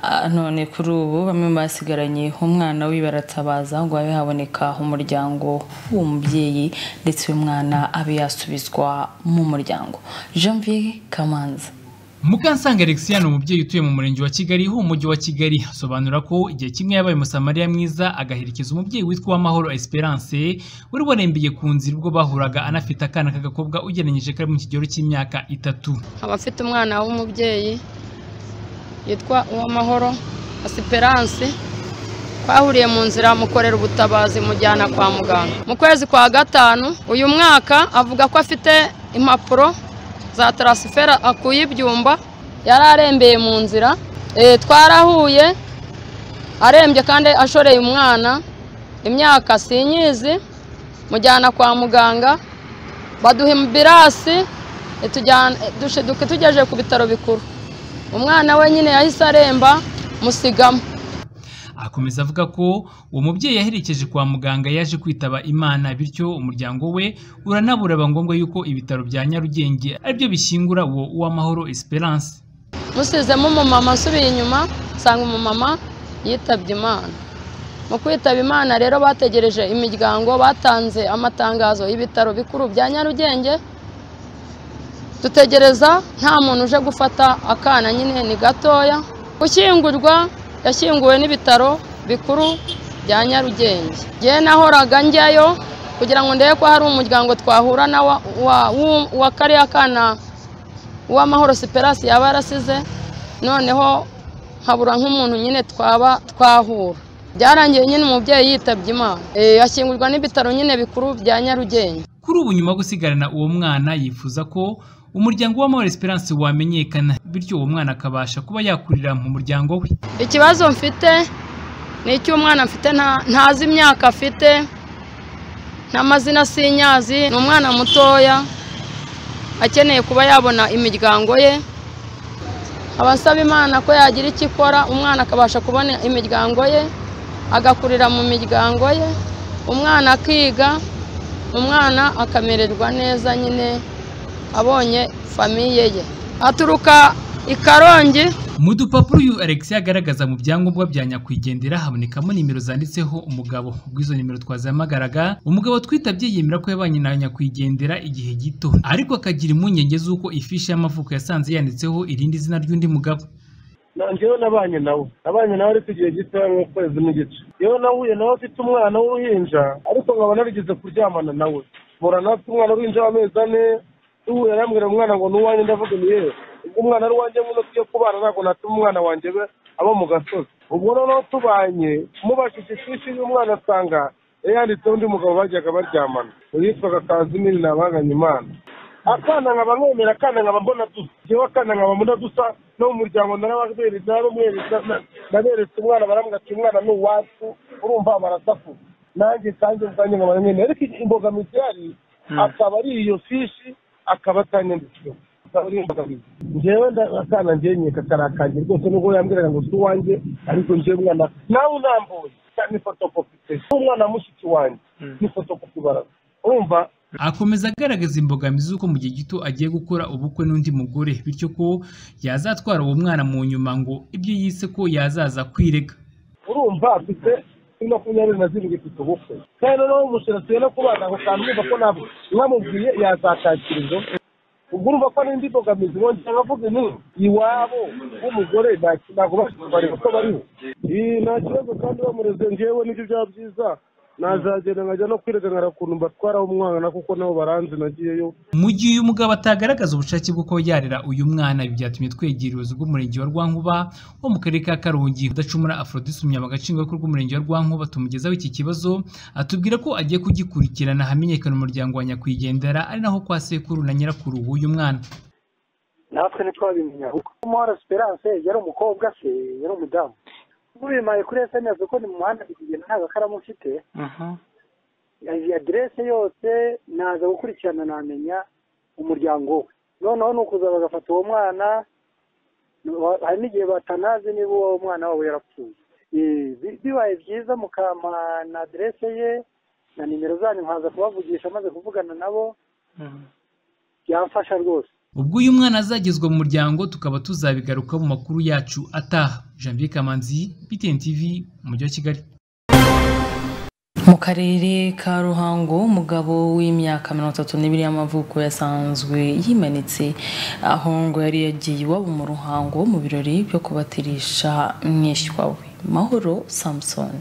Ah, none kuri ubu bamwe mu basigaranye umwana we baratabaza ngo habe haboneka umuryango w'umubyeyi ndetse uyu mwana abe yasubizwa mu muryango janvier kamanza mukansanga alexia ni umubyeyi utuye mu murenge wa kigali ho umujyi wa kigali asobanura ko igihe kimwe yabaye umusamariya mwiza agaherekeza umubyeyi witwa uwamahoro esperance wari warembeye ku nzira ubwo bahuraga anafite akana k'agakobwa ugereranyije kari mu kigero cy'imyaka itatu nkaba mfite umwana w'umubyeyi yitwa uwamahoro asiperanse twahuriye mu nzira mukorera ubutabazi mujyana kwa muganga mu kwezi kwa gatanu uyu mwaka avuga ko afite impapuro za taransifera akuye ibyumba yari arembeye mu nzira Eh, twarahuye arembye kandi ashoreye umwana imyaka sinyizi mujyana kwa muganga baduha imbirasi itujyana- dushiduka tugejeje ku bitaro bikuru umwana we nyine yahise aremba musigamo akomeza avuga ko uwo mubyeyi yaherekeje kwa muganga yaje kwitaba imana bityo umuryango we uranaburaba ngombwa yuko ibitaro bya nyarugenge aribyo bishyingura uwo uwamahoro esperance musizemo umumama asubiye inyuma nsanga umumama yitabye imana mu kwitaba imana rero bategereje imiryango batanze amatangazo y'ibitaro bikuru bya nyarugenge dutegereza nta muntu uje gufata akana nyine ni gatoya gushyingurwa yashyinguwe n'ibitaro bikuru bya nyarugenge njyewe nahoraga njyayo kugira ngo ndebe ko hari umuryango twahura na wa- wa- w'u- wa kariya kana uwamahoro siperasi yaba yarasize noneho nkabura nk'umuntu nyine twaba twahura byarangiye nyine umubyeyi yitabye imana Eh, yashyingurwa n'ibitaro nyine bikuru bya nyarugenge kuri ubu nyuma yo gusigarana uwo mwana yifuza ko umuryango w'amahoro esperance wamenyekana bityo uwo mwana akabasha kuba yakurira mu muryango we ikibazo mfite ni icy'umwana mfite nta- ntazi imyaka afite n'amazina sinyazi ni umwana mutoya akeneye kuba yabona imiryango ye aba asaba imana ko yagira icyo ikora umwana akabasha kubona imiryango ye agakurira mu miryango ye umwana akiga umwana akamererwa neza nyine abonye famiye ye aturuka i karongi mu dupapuro uyu alexia agaragaza mu byangombwa bya nyakwigendera habonekamo nimero zanditseho umugabo ubwo izo nimero twazihamagaraga umugabo twitabye yemera ko yabanye na nyakwigendera igihe gito ariko akagira impungenge z'uko ifishi y'amavuko yasanze yanditseho irindi zina ry'undi mugabo nanjyewe nabanye nawe nabanye nawe ariko igihe gito nk'ukwezi n'igice yewe nahuye nawe afite umwana w'uruhinja ariko nkaba narigeze kuryamana nawe murana afite umwana w'uruhinja w'amezi ane duhuye arambwira umwana ngo ni uwanjye ndavuga ni yewe ubwo umwana ari uwanjye nguno tugiye kubana ntabwo natuma umwana wanjye be aba mu gasozi ubwo noneho tubanye mubashije ifishi y'umwana asanga yari yanditseho undi mugabo bajyaga baryamana uwitwaga kazimiri ni abanganya imana akana nkaba mwemera akana nkaba mbona dusa njyewe akana nkaba mbona dusa no mu muryango narababeretse narababeretse naberetse umwana barambwira ati umwana ni uwacu urumva barasakuza nanjye kandi ubwanjye nkaba nyine ariko imbogamizi ihari akaba ari iyo fishi akaba atanyanditseho akaba ari imbogamizi njyewe akana njyewe nyeka karakange rwose nubwo yambwiraga ngo si uwanjye ariko njyewe umwana nawe unambuye ni fotokopi pe umwana mushiki wanjye ni fotokopi baraza urumva akomeza agaragaza imbogamizi z'uko mu gihe gito agiye gukora ubukwe n'undi mugore bityo ko yazatwara uwo mwana mu nyuma ngo ibyo yise ko yazaza kwirega urumva afite kuri makumyabiri na zirindwi ifite ubukwe kandi noneho umushinzwe no kubana ako kantu urumva ko ntabwo mwamubwiye yazatakira izo ubwo urumva ko n'indi mbogamizi bongera bavuga ni iwabo w'umugore ntabwo bashobora kubareba ko bariho Iyi nta kibazo kandi bamureze ngewe nibyo byaba byiza nazagenda nkajya no kwiregana ukuntu mbatwaraho umwana kuko nabo baranze nagiyeyo mu gihe uyu mugabo atagaragaza ubushake bwo kuba yarera uyu mwana ibi byatumye twegera ubuyobozi bw'umurenge wa Rwankuba wo mu karere ka Karongi udacumura Aphrodis umunyamabanga nshingwabikorwa w'umurenge wa Rwankuba tumugezaho iki kibazo atubwira ko agiye kugikurikirana hamenyekana umuryango wa nyakwigendera ari naho kwa sekuru na nyirakuru w'uyu mwana natwe ntitwabimenya kuko umuhora esperance yari umukobwa se yari umudamu ubimaye kuri esemesi uko ni mu muhanda ndi kugenda nta gakaramu mfite iyi aderese yose naza gukurikirana namenya umuryango we noneho ni ukuza bagafata uwo mwana hari n'igihe batanazi niba uwo mwana wabo yarapfuye bibaye byiza mukampa na aderese ye na nimero zanyu nkaza kubavugisha amaze kuvugana nabo byamfasha rwose ubwo uyu mwana azagezwa mu muryango tukaba tuzabigaruka mu makuru yacu ataha janvier kamanzi btn tv umujyi wa kigali mu karere ka ruhango umugabo w'imyaka mirongo itatu n'ibiri y'amavuko yasanzwe yimanitse aho ngo yari yagiye iwabo mu ruhango mu birori byo kubatirisha mwishywa we mahoro samusoni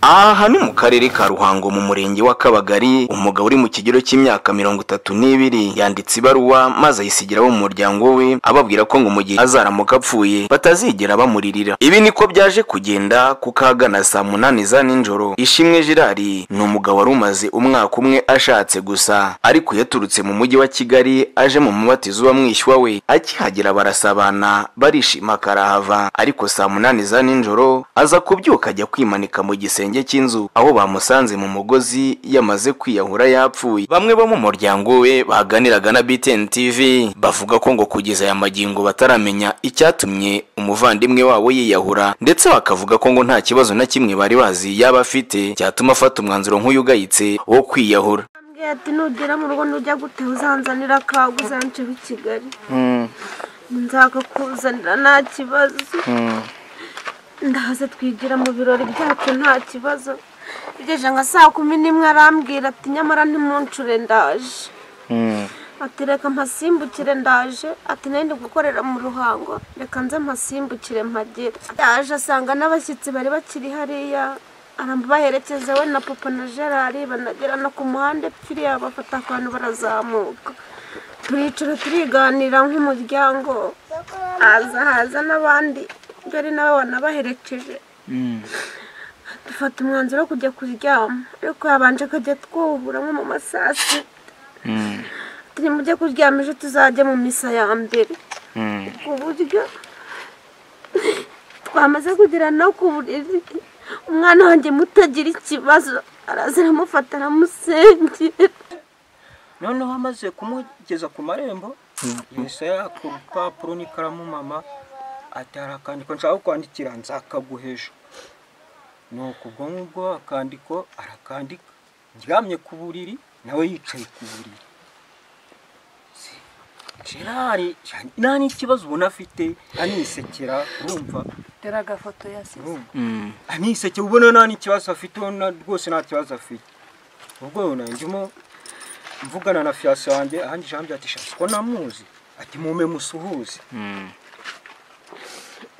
aha ni mu karere ka ruhango mu murenge wa kabagari umugabo uri mu kigero cy'imyaka mirongo itatu n'ibiri yanditse ibaruwa maze ayisigira abo mu muryango we ababwira ko ngo mu gihe azaramuka apfuye batazigera bamuririra ibi niko byaje kugenda kuko ahagana saa munani za nijoro ishimwe girari ni umugabo wari umaze umwaka umwe ashatse gusa ariko yaturutse mu mujyi wa kigali aje mu mubatizo wa mwishywa we akihagera barasabana barishima karahava ariko saa munani za nijoro aza kubyuka ajya kwimanika mu gisenge igisenge cy'inzu aho bamusanze mu mugozi yamaze kwiyahura yapfuye bamwe bo mu muryango we baganiraga na BTN TV bavuga ko ngo kugeza aya magingo bataramenya icyatumye umuvandimwe wabo yiyahura ndetse bakavuga ko ngo nta kibazo na kimwe bari bazi yaba afite cyatuma afata umwanzuro nk'uyu ugayitse wo kwiyahura ati nugera mu rugo ntujya gute uzanzanira akagu uzanje i kigali nzakakuzanira nta kibazo ndahaza twigira mu birori byacu nta kibazo igeje nka saa kumi n'imwe arambwira ati nyamara ntimuncure ndaje ati reka mpasimbukire ndaje ati nari ndi gukorera mu ruhango reka nze mpasimbukire mpagere yaje asanga n'abashyitsi bari bakiri hariya arabaherekeza we na papa na gerard banagera no ku muhanda kiriya bafata akantu barazamuka turicara turiganira nk'umuryango haza haza n'abandi dore nawe wanabaherekeje dufata umwanzuro wo kujya kuryama ariko habanje kujya twubura nko mu masaa sita turi mujye kuryama ejo tuzajya mu misa ya mbere ku buryo twamaze kugira no ku buriri umwana wanjye mutagira ikibazo araza aramufata aramusengera noneho amaze kumugeza ku marembo yahise yaka urupapuro n'ikaramu mama ati hari akandiko nshaka kwandikira nzakaguheje ni ukubwo ngubwo akandiko arakandika ndyamye ku buriri nawe yicaye ku buriri gerard nta n'ikibazo ubona afite anisekera urumva dore agafoto yasize aniseke ubona nta n'ikibazo afite ubona rwose nta kibazo afite ubwo ndimo mvugana na fiyanse wanjye ahandi jambi ati shasi ko namuzi ati mume musuhuze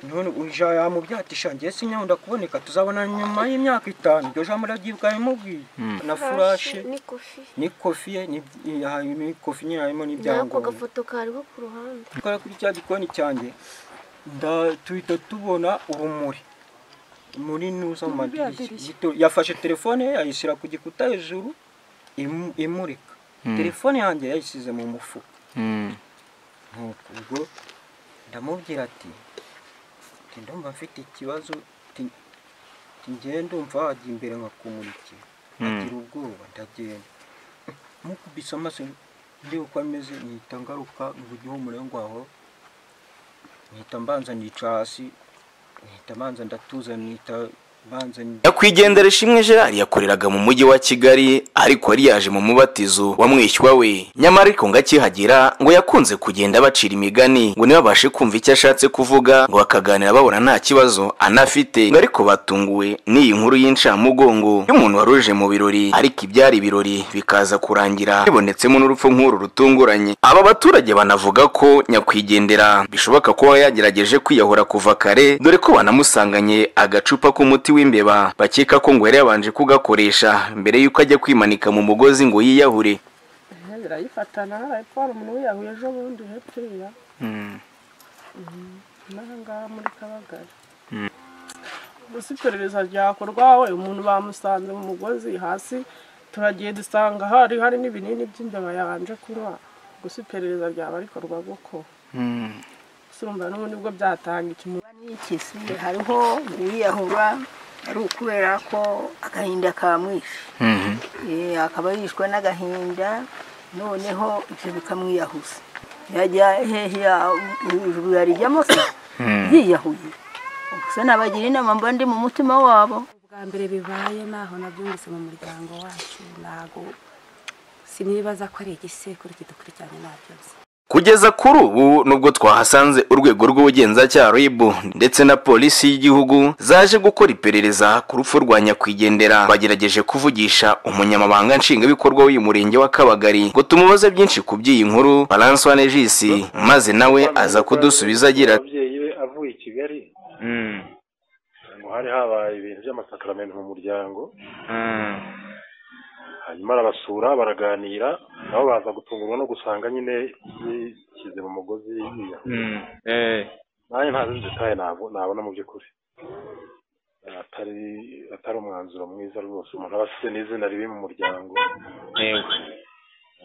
none uja yamubyati njye sinya wenda kuboneka tuzabona nyuma y'imyaka itanu iryo jambo ndaryibwa yamubwiye na furashe ni kofi ni kofi ye ni ni kofi nyine harimo n'ako n'ibyangombwa gafoto kariho ku ruhande tukora kuri cya gikoni cyanjye nda tuhita tubona urumuri muri nuza mu madirishya Gito- yafashe telefone ye ayishyira ku gikuta hejuru imu- imurika Mm. telefone yanjye yayishyize mu mufuka nuko ubwo ndamubwira ati ati ndumva mfite ikibazo ati ati njye ndumva wajya imbere nkakumurikira agira ubwoba ndagenda mukubise amaso ndeba uko ameze nihita ngaruka ngugiho umurengo waho nihita mbanza nica hasi nihita mbanza ndatuza nihita mbanza nyakwigendera ishimwe gerard yakoreraga mu mujyi wa kigali ariko yari yaje mu mubatizo wa mwishywa we nyamara ariko ngo akihagera ngo yakunze kugenda bacira imigani ngo ntibabashe kumva icyo ashatse kuvuga ngo bakaganira babona nta kibazo anafite ngo ariko batunguwe n'iyi nkuru y'incamugongo y'umuntu wari uje mu birori ariko ibyari ibirori bikaza kurangira bibonetsemo n'urupfu nk'uru rutunguranye aba baturage banavuga ko nyakwigendera bishoboka kuba yagerageje kwiyahura kuva kare dore ko banamusanganye agacupa k'umuti w'imbeba bakeka ko ngo yari yabanje kugakoresha mbere y'uko ajya kwimanika mu mugozi ngo yiyahure birayifatana arayitwara umuntu wiyahuye ejo bundi hepfiriya n'ahangaha muri kabagari gusa iperereza ryakorwa we umuntu bamusanze mu mugozi hasi turagiye dusanga hari hari n'ibinini by'imbeba yabanje kunywa gusa iperereza ryaba rikorwa goko gusa urumva n'ubundi bwo byatanga ikimu n'ikisi hariho uwiyahura ari ukubera ko agahinda kamwishe Eh, akaba yishwe n'agahinda noneho ibyo bikamwiyahuza yajya hehe ijuru yarijyamo se yiyahuye gusa nabagira inama mba ndi mu mutima wabo bwa mbere bibaye naho nabyumvise mu muryango wacu ntago sinibaza ko ari igisekuru kidukurikiranye nabyose kugeza kuri ubu nubwo twahasanze urwego rw'ubugenzacyaha rib ndetse na polisi y'igihugu zaje gukora iperereza ku rupfu rwa nyakwigendera bagerageje kuvugisha umunyamabanga nshingwabikorwa w'uyu murenge wa kabagari ngo tumubaze byinshi ku by'iyi nkuru baranse wane jisi maze nawe aza kudusubiza agira ati ababyeyi be avuye i kigali ngo hari habaye ibintu by'amasakaramentu mu muryango hanyuma arabasura baraganira nabo baza gutungurwa no gusanga nyine yishyize mu mugozi yiyahuye nanjye ntazi detaye ntabwo nabona mu by'ukuri atari atari umwanzuro mwiza rwose umuntu aba afite n'izina ribi mu muryango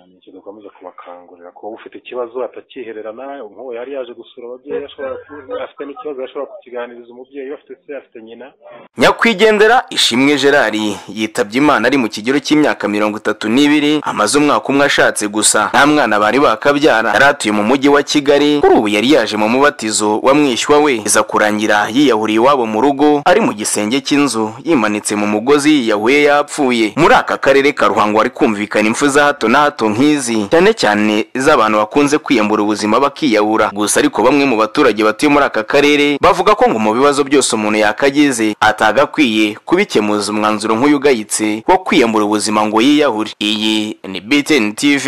ni icyo dukomeza kubakangurira kuba ufite ikibazo atakihererana nk'uwo yari yaje gusura ababyeyi ashobora kuba afite n'ikibazo yashobora kukiganiriza umubyeyi we afite se afite nyina nyakwigendera ishimwe gerard yitabye imana ari mu kigero cy'imyaka mirongo itatu n'ibiri amaze umwaka umwe ashatse gusa nta mwana bari bakabyara yari atuye mu mujyi wa kigali kuri ubu yari yaje mu mubatizo wa mwishywa we iza kurangira yiyahuriye iwabo mu rugo ari mu gisenge cy'inzu yimanitse mu mugozi yiyahuye yapfuye muri aka karere ka ruhango hari kumvikana impfu za hato na hato nk'izi cyane cyane iz'abantu bakunze kwiyambura ubuzima bakiyahura gusa ariko bamwe mu baturage batuye muri aka karere bavuga ko ngo mu bibazo byose umuntu yakagize atagakwiye kubikemuza umwanzuro nk'uyu ugayitse wo kwiyambura ubuzima ngo yiyahure iyi ni btn tv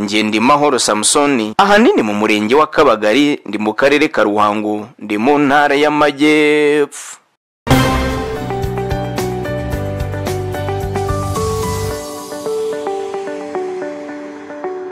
ngendimahoro samusoni ahanini mu murenge wa kabagari ndi mu karere ka ruhango ndi mu ntara y'amajyepfo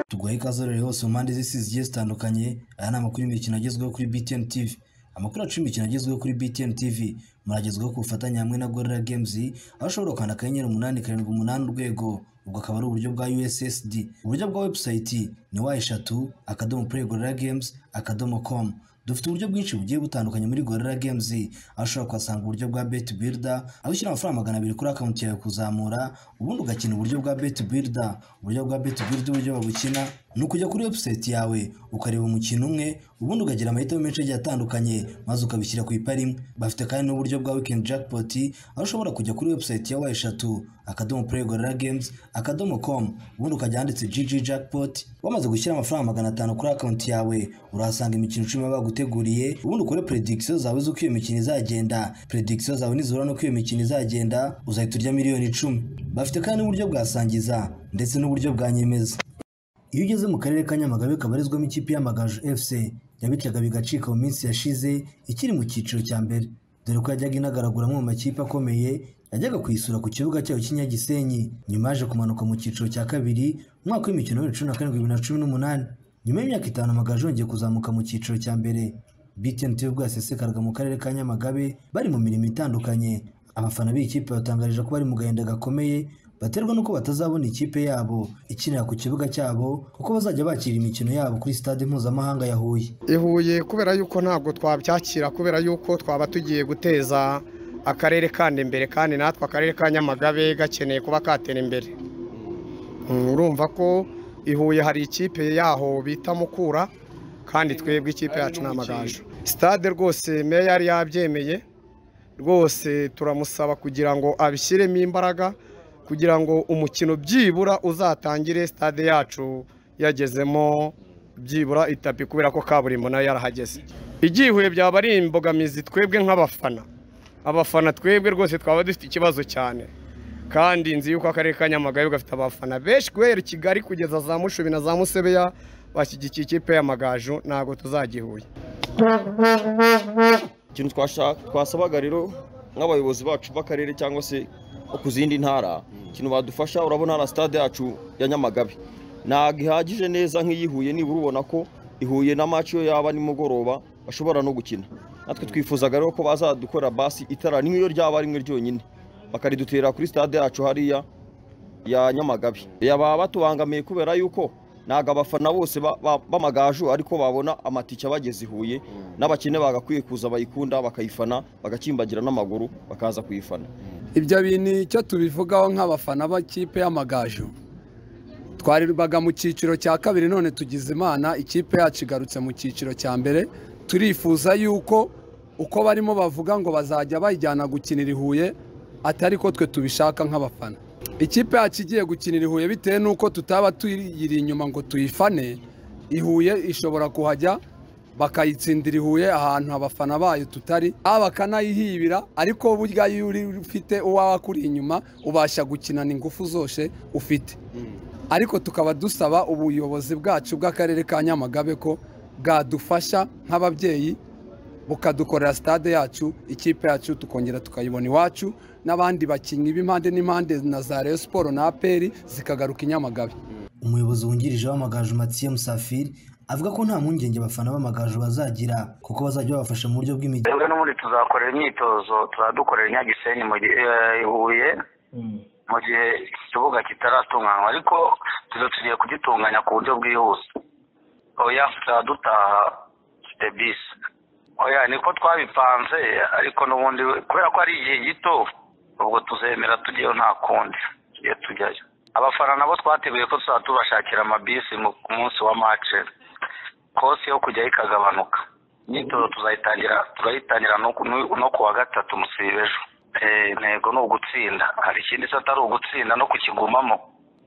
tuguhe ikaze rero hose mu mpande z'isi zigiye zitandukanye aya ni amakuru y'imikino agezweho kuri btn tv amakuru yacu y'imikino agezweho kuri btn tv muragezweho ku bufatanye hamwe na gorilla games aho ushobora gukanda akanyenyeri umunani karindwi umunani urwego ubwo akaba ari uburyo bwa ussd uburyo bwa webusayiti ni wa eshatu akadomo play gorilla games akadomo com dufite uburyo bwinshi bugiye butandukanye muri gorilla games aho ushobora kuhasanga uburyo bwa bet builder aho ushyira amafaranga magana abiri kuri akawunti yawe kuzamura ubundi ugakina uburyo bwa bet builder uburyo bwa bet builder uburyo babukina ni ukujya kuri website yawe ukareba umukino umwe ubundi ukagira amahitamo menshi agiye atandukanye maze ukabishyira ku ipari imwe bafite kandi n'uburyo bwa weekend jackpot aho ushobora kujya kuri website ya wa eshatu akadomo play gorilla games akadomo com ubundi ukajya handitse gg jackpot wamaze gushyira amafaranga magana atanu kuri akawunti yawe urahasanga imikino icumi baba baguteguriye ubundi ukore predikisiyo zawe z'uko iyo mikino izagenda predikisiyo zawe nizihura n'uko iyo mikino izagenda uzahita urya miliyoni icumi bafite kandi n'uburyo bwa sangiza ndetse n'uburyo bwa nyemeza iyo ugeze mu karere ka nyamagabe kabarizwamo ikipe y'amagaju fc yabityaga bigacika mu minsi yashize ikiri mu cyiciro cya mbere dore ko yajyaga inagaraguramo mu makipe akomeye yajyaga kuyisura ku kibuga cyayo cy'inyagisenyi nyuma yaje kumanuka mu cyiciro cya kabiri mu mwaka w'imikino wa bibiri na karindwi bibiri na cumi n'umunani nyuma y'imyaka itanu amagaju yongeye kuzamuka mu cyiciro cya mbere btnt ubwo yasesekaraga mu karere ka nyamagabe bari mu mirimo itandukanye abafana b'iyi kipe batangarije ko bari mu gahinda gakomeye baterwa nuko batazabona ikipe yabo ikinira ku kibuga cyabo kuko bazajya bakira imikino yabo kuri stade mpuzamahanga ya Huye ihuye kubera yuko ntabwo twabyakira kubera yuko twaba tugiye guteza akarere kandi imbere kandi natwe akarere ka nyamagabe gakeneye kuba katera imbere Mm, urumva ko ihuye hari ikipe yaho bita mukura kandi twebwe ikipe yacu ni amagaju stade rwose meya yari yabyemeye rwose turamusaba kugira ngo abishyiremo imbaraga kugira ngo umukino byibura uzatangire stade yacu yagezemo byibura itapi kubera ko kaburimbo nayo yarahageze igihuye byaba ari imbogamizi twebwe nk'abafana abafana twebwe rwose twaba dufite ikibazo cyane kandi nzi yuko akarere ka nyamagabe gafite abafana benshi guhera i kigali kugeza za mushubi na za musebeya bashyigikiye ikipe y'amagaju ntabwo tuzagihuye ikintu twasha- twasabaga rero nk'abayobozi bacu b'akarere cyangwa se bo ku zindi ntara ikintu badufasha urabona hariya sitade yacu ya nyamagabe ntabwo ihagije neza nk'iyihuye nibura ubona ko ihuye na maci yo yaba nimugoroba bashobora no gukina natwe twifuzaga rero ko bazadukora basi itara ni nk'iyo ryaba rimwe ryonyine bakaridutera kuri sitade yacu hariya ya nyamagabe yaba batubangamiye kubera yuko ntabwo abafana bose ba- ba- b'amagaju ariko babona amatike abageze i huye n'abakene bagakwiye kuza bayikunda bakayifana bagakimbagira n'amaguru bakaza kuyifana ibyo bintu icyo tubivugaho nk'abafana b'ikipe y'amagaju twaribaga mu cyiciro cya kabiri none tugize imana ikipe yacu igarutse mu cyiciro cya mbere turifuza yuko uko barimo bavuga ngo bazajya bayijyana gukinira i huye atari ko twe tubishaka nk'abafana ikipe yacu igiye gukinira i huye bitewe n'uko tutaba tuyiri inyuma ngo tuyifane ihuye ishobora kuhajya bakayitsindira ihuye ahantu abafana bayo tutari aba bakanayihibira ariko burya iyo uri ufite uwawe akuri inyuma ubasha gukinana ingufu zose ufite ariko tukaba dusaba ubuyobozi bwacu bw'akarere ka nyamagabe ko bwadufasha nk'ababyeyi bukadukorera stade yacu ikipe yacu tukongera tukayibona iwacu n'abandi bakinnyi b'impande n'impande na za reyo siporo na aperi zikagaruka i nyamagabe umuyobozi wungirije w'amagaju matsiye musafiri avuga ko nta mpungenge abafana b'amagaju bazagira kuko bazajya babafasha mu buryo bw'imijyi twebwe n'ubundi tuzakorera imyitozo tuzadukorera inyagisenyi mu gihe eh, i huye mu gihe ikibuga kitaratunganywa ariko tuzo tugiye kugitunganya ku buryo bwihuse oya tuzadutaha dufite bisi oya niko twabipanze ariko n'ubundi kubera ko ari igihe gito ubwo tuzemera tujyayo nta kundi tugiye tujyayo abafana nabo twateguye ko tuzaba tubashakira amabisi mu- ku munsi wa mace kose yo kujyayo ikagabanuka imyitozo tuzayitangira turayitangira no ku- no ku wa gatatu musibe ejo Eh, intego ni ugutsinda hari ikindi se atari ugutsinda no kukigumamo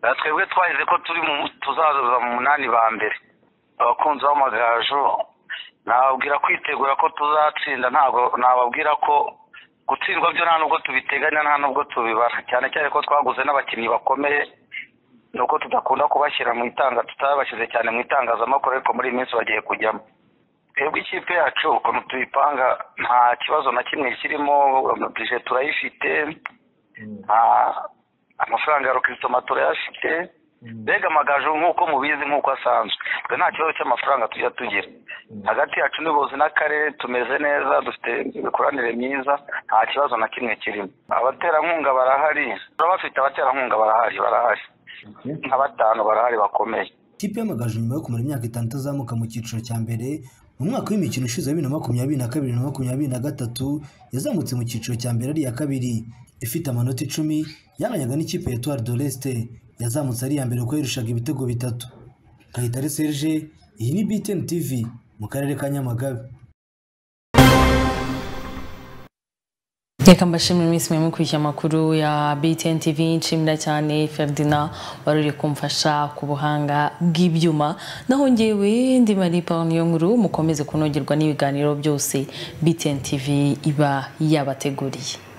Eh, twebwe twahize ko turi mu tuzaza mu munani ba mbere abakunzi b'amagaju nababwira kwitegura ko tuzatsinda ntabwo nababwira ko gutsindwa byo nta nubwo tubiteganya nta nubwo tubibara cyane cyane ko twaguze n'abakinnyi bakomeye ni uko tudakunda kubashyira mu itanga tutabashyize cyane mu itangazamakuru ariko muri iyi minsi bagiye kujyamo twebwe ikipe yacu ukuntu tuyipanga nta kibazo na kimwe kirimo bije turayifite nta- amafaranga ya rokisitoma turayafite mbega amagaju nk'uko mubizi nk'uko asanzwe twe nta kibazo cy'amafaranga tujya tugira hagati yacu n'ubuyobozi n'akarere tumeze neza dufite imikoranire myiza nta kibazo na kimwe kirimo abaterankunga barahari turabafite abaterankunga barahari barahari nka batanu barahari bakomeye ikipe y'amagaju nyuma yo kumara imyaka itanu itazamuka mu cyiciro cya mbere mu mwaka w'imikino ushize wa bibiri na makumyabiri na kabiri na makumyabiri na gatatu yazamutse mu cyiciro cya mbere ari iya kabiri ifite amanota icumi yanganaga n'ikipe ya tuwari doresite yazamutse ari iya mbere kuko yirushaga ibitego bitatu kayitare serge iyi ni btn tv mu karere ka nyamagabe reka mbashimire iminsi mwe mukurikiye amakuru ya btn tv nshimira cyane ferdina wari uri kumfasha ku buhanga bw'ibyuma naho ngewe ndi mari niyo nkuru mukomeze kunogerwa n'ibiganiro byose btn tv iba yabateguriye